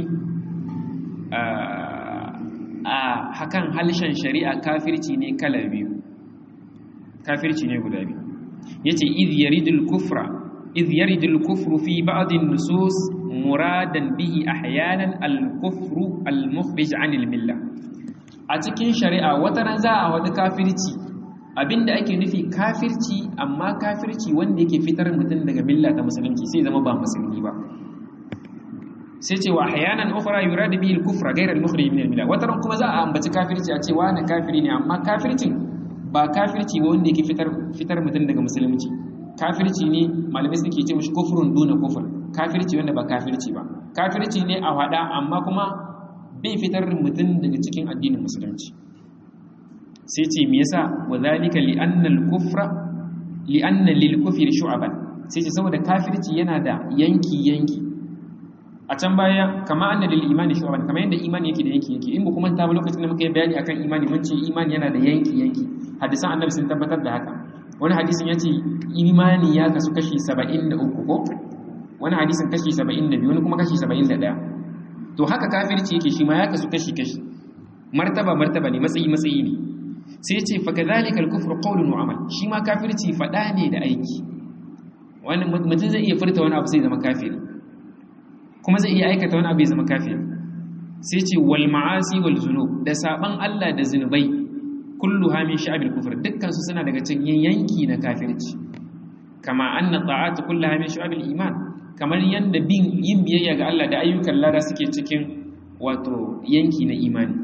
a hakan halshen shari'a kafirci ne kala biyu kafirci ne guda biyu yace idh yaridul kufra idh yaridul kufru fi ba'd an-nusus muradan bihi ahyanan al-kufru al-mukhrij 'anil millah a cikin shari'a wata ran za a wadi kafirci abinda ake nufi kafirci amma kafirci wanda yake fitar mutum daga milla ta musulunci sai zama ba musulmi ba sai ce wa ahyanan ukhra yurad bihi al-kufra ghayr al-mukhrij min al-millah wata ran kuma za a ambaci kafirci a ce wani kafiri ne amma kafircin ba kafirci ba wanda yake fitar fitar mutum daga musulunci kafirci ne malamai suke ce mishi kufrun duna kufur kafirci wanda ba kafirci ba kafirci ne a wada amma kuma bai fitar mutum daga cikin addinin musulunci sai ce me yasa wa zalika li anna al-kufra li anna lil kufri shu'aban sai ce saboda kafirci yana da yanki yanki a can baya kama anna lil imani shu'aban kama yanda imani yake da yanki yanki in ba kuma ta ba lokacin da muka yi bayani akan imani mun ce imani yana da yanki yanki hadisan annabi sun tabbatar da haka wani hadisin yace imani ya kasu kashi 73 ko wani hadisin kashi 72 wani kuma kashi 71 to haka kafirci yake shi ma ya kasu kashi kashi martaba martaba ne matsayi matsayi ne sai ce fa kadhalika al-kufru qawlun wa amal shi ma kafirci fada ne da aiki wani mutum zai iya furta wani abu sai zama kafiri kuma zai iya aikata wani abu ya zama kafiri sai ce wal ma'asi wal zunub da saban Allah da zunubai kulluha min sha'abil kufr dukkan su suna daga cikin yanki na kafirci kama anna ta'atu kulluha min sha'abil iman kamar yanda bin yin biyayya ga Allah da ayyukan lada suke cikin wato yanki na imani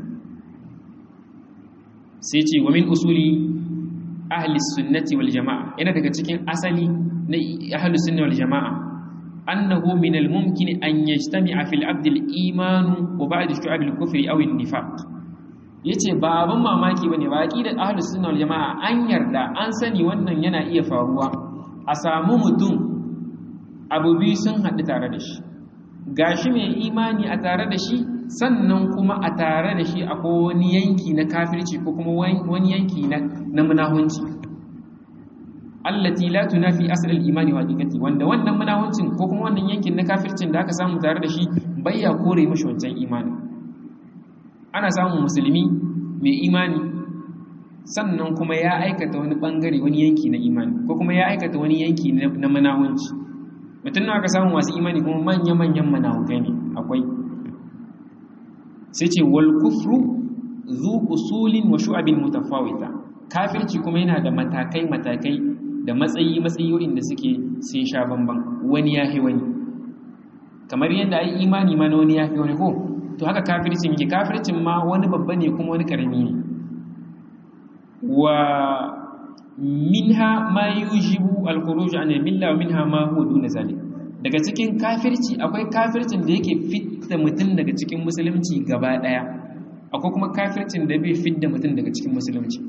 sai ce wa min usuli ahli sunnati wal jama'a yana daga cikin asali na ahli sunna wal jama'a annahu min al mumkin an yajtami'a fil abd al iman wa ba'd shu'ab al kufri aw al nifaq yace ba abin mamaki bane ba aqidar ahli sunna wal jama'a an yarda an sani wannan yana iya faruwa a samu mutum abu biyu sun haɗu tare da shi gashi mai imani a tare da shi sannan kuma a tare da shi akwai wani yanki na kafirci ko kuma wani yanki na munahunci allati la tunafi asl al-imani wa haqiqati wanda wannan munahuncin ko kuma wannan yankin na kafircin da aka samu tare da shi bayya kore mishi wancan imani ana samun musulmi mai imani sannan kuma ya aikata wani bangare wani yanki na imani ko kuma ya aikata wani yanki na munahunci mutum na aka samu masu imani kuma manya-manyan munahukai ne akwai sai ce wal kufru zu usulin wa shu'abin mutafawita kafirci kuma yana da matakai matakai da matsayi matsayoyin da suke sun sha bamban wani yafi wani kamar yadda ai imani ma na wani yafi wani ko to haka kafircin yake kafircin ma wani babba ne kuma wani karami ne wa minha ma yujibu al-khuruj an al-milla wa minha ma huwa duna zalik daga cikin kafirci akwai kafircin da yake fitta mutum daga cikin musulunci gaba daya akwai kuma kafircin da bai fitta mutum daga cikin musulunci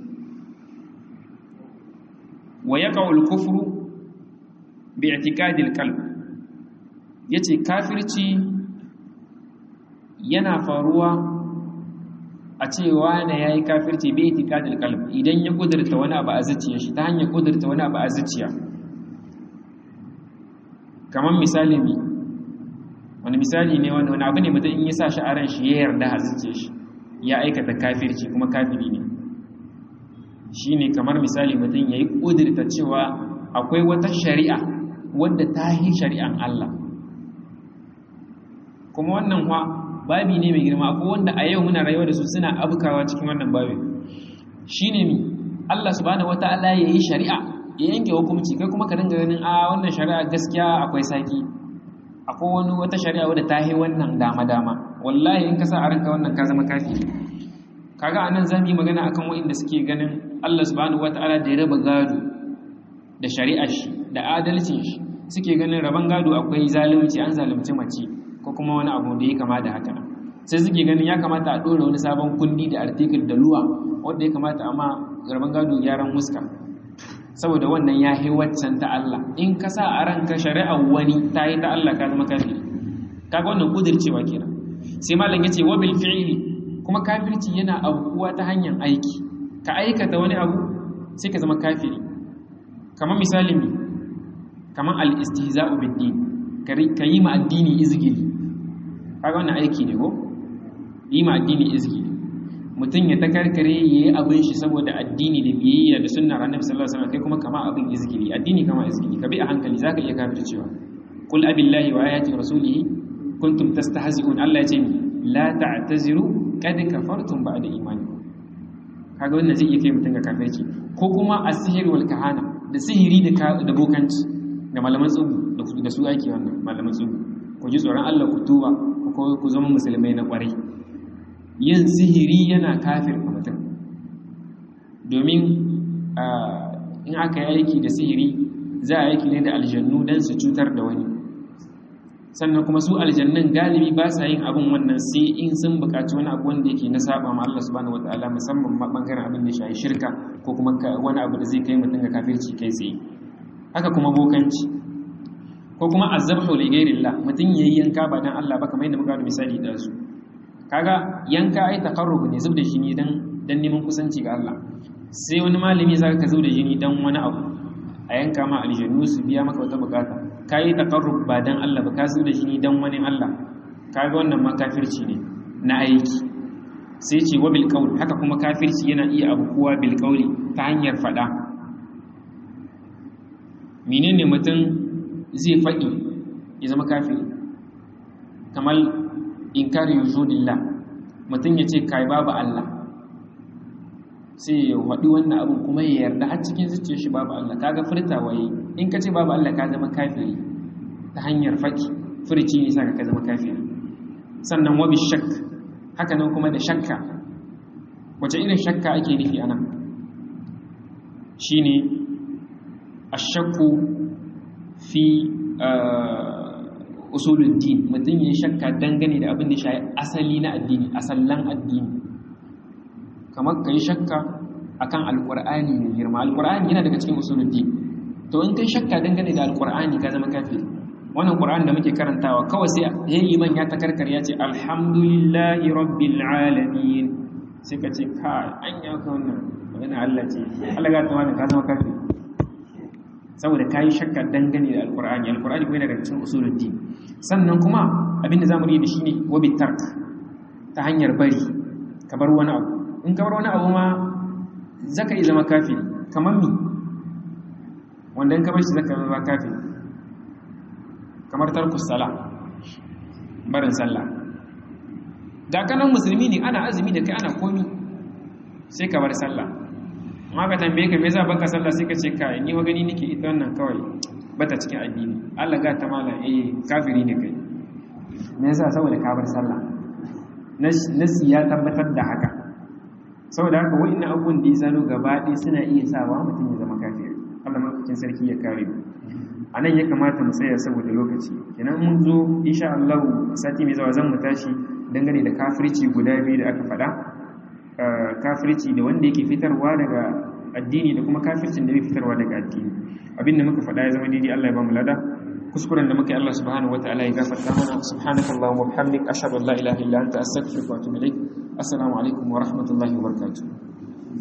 wa yaqa'u al-kufru bi i'tiqadi al-qalb yace kafirci yana faruwa a cewa na yayi kafirci bi i'tiqadi al-qalb idan ya kudurta wani abu a zuciya shi ta hanyar kudurta wani abu a zuciya kamar misali ne wani misali ne wani wani abu ne mutum in ya sa shi a ran shi ya yarda a zuciya shi ya aikata kafirci kuma kafiri ne shi ne kamar misali mutum ya yi ƙudurta cewa akwai wata shari'a wadda ta yi shari'an Allah kuma wannan wa babi ne mai girma akwai wanda a yau muna rayuwa da su suna abukawa cikin wannan babi shi ne mi Allah subhanahu wata'ala ya yi shari'a ya yanke hukunci kai kuma ka dinga ganin a wannan shari'a gaskiya akwai saki akwai wani wata shari'a wadda ta yi wannan dama-dama wallahi in ka sa a ranka wannan ka zama kafiri kaga anan zamu yi magana akan wanda suke ganin Allah subhanahu wataala da ya raba gado da shari'ar shi da adalcin shi suke ganin raban gado akwai zalunci an zalunci mace ko kuma wani abu da ya kama da haka sai suke ganin ya kamata a dora wani sabon kundi da article da luwa wanda ya kamata amma raban gado gyaran muska saboda wannan ya yi waccan ta Allah in ka sa a ranka shari'ar wani ta yi ta Allah ka zama kafiri kaga wannan kudircewa kenan sai malam yace wa bil fi'li kuma kafirci yana aukuwa ta hanyar aiki ka aikata wani abu sai ka zama kafiri kamar misali mi kamar al-istihza'u bid-din ka yi ma addini izgili kaga wannan aiki ne ko yi ma addini izgili mutum ya takarkare ya yi abin shi saboda addini da biyayya da sunnar annabi sallallahu alaihi wasallam kai kuma kama abin izgili addini kama izgili ka bi a hankali zaka iya kafircewa qul abillahi wa ayati rasulihi kuntum tastahzi'un Allah ya ce la ta'taziru qad kafartum ba'da imanikum kaga wannan zai iya kai mutum ga kafirci ko kuma asihir wal kahana da sihiri da da bokanci da malaman tsubu da su ake wannan malaman tsubu ku ji tsoron Allah ku tuba ku zama musulmai na kwarai yin sihiri yana kafir a mutum domin in aka yi aiki da sihiri za a aiki ne da aljannu don su cutar da wani sannan kuma su aljannun galibi ba sa yin abin wannan sai in sun bukaci wani abu wanda yake na saba ma Allah subhanahu wataala musamman ma bangaren abin da shayi shirka ko kuma wani abu da zai kai mutum ga kafirci kai tsaye haka kuma bokanci ko kuma azabhu li ghairillah mutum yayi yanka ba dan Allah ba kamar yadda muka da misali da su kaga yanka ai taqarrub ne zubda jini dan dan neman kusanci ga Allah sai wani malami zaka ka zubda jini dan wani abu a yanka ma aljannu su biya maka wata bukata kai taqarrub ba dan Allah ba ka zubda jini dan wani Allah kaga wannan ma kafirci ne na aiki sai ce wa bil qawl haka kuma kafirci yana iya abu kuwa bil qawli ta hanyar fada menene mutum zai faɗi ya zama kafiri kamar inkari wujudillah mutum ya ce kai babu Allah sai ya waɗi wannan abin kuma ya yarda har cikin zuciyar shi babu Allah kaga furtawa yi in ka ce babu Allah ka zama kafiri ta hanyar faɗi furci ne sa ka zama kafiri sannan wabi shak haka nan kuma da shakka wace irin shakka ake nufi anan shine ashakku fi usuluddin mutum ya shakka dangane da abin da shi asali na addini asallan addini kamar ka yi shakka akan alkur'ani mai girma alkur'ani yana daga cikin usuluddin to in kai shakka dangane da alkur'ani ka zama kafiri wannan qur'ani da muke karantawa kawai sai yayi liman ya takarkar ya ce alhamdulillahi rabbil alamin sai ka ce ka an ya ka wannan magana Allah ce Allah ga tawana ka zama kafiri saboda ka yi shakka dangane da alkur'ani alkur'ani kuma yana daga cikin usuluddin sannan kuma abinda zamu yi da shi ne wabi tark ta hanyar bari ka bar wani abu in ka bar wani abu ma zaka yi zama kafiri kamar mi wanda in ka bar shi zaka zama kafiri kamar tarkus sala barin sallah ga kanan musulmi ne ana azumi da kai ana komi sai ka bar sallah amma ka tambaye ka me yasa baka sallah sai ka ce kai ni wa gani nake ita wannan kawai bata cikin addini Allah ga ta mala eh kafiri ne kai me yasa saboda ka bar sallah nasi ya tabbatar da haka saboda haka wa'annan abubuwan da ya zano gaba ɗaya suna iya sawa mutum ya zama kafiri Allah madaukakin sarki ya kare mu a nan ya kamata mu tsaya saboda lokaci kenan mun zo insha Allah sati mai zawa zan mu tashi dangane da kafirci guda biyu da aka faɗa kafirci da wanda yake fitarwa daga addini da kuma kafircin da yake fitarwa daga addini abinda muka faɗa ya zama daidai Allah ya ba mu lada kuskuren da muka yi Allah subhanahu wataala ya gafarta mana subhanakallahumma wa bihamdik ashhadu an la ilaha illa anta astaghfiruka wa atubu ilaik assalamu alaikum wa rahmatullahi wa barakatuh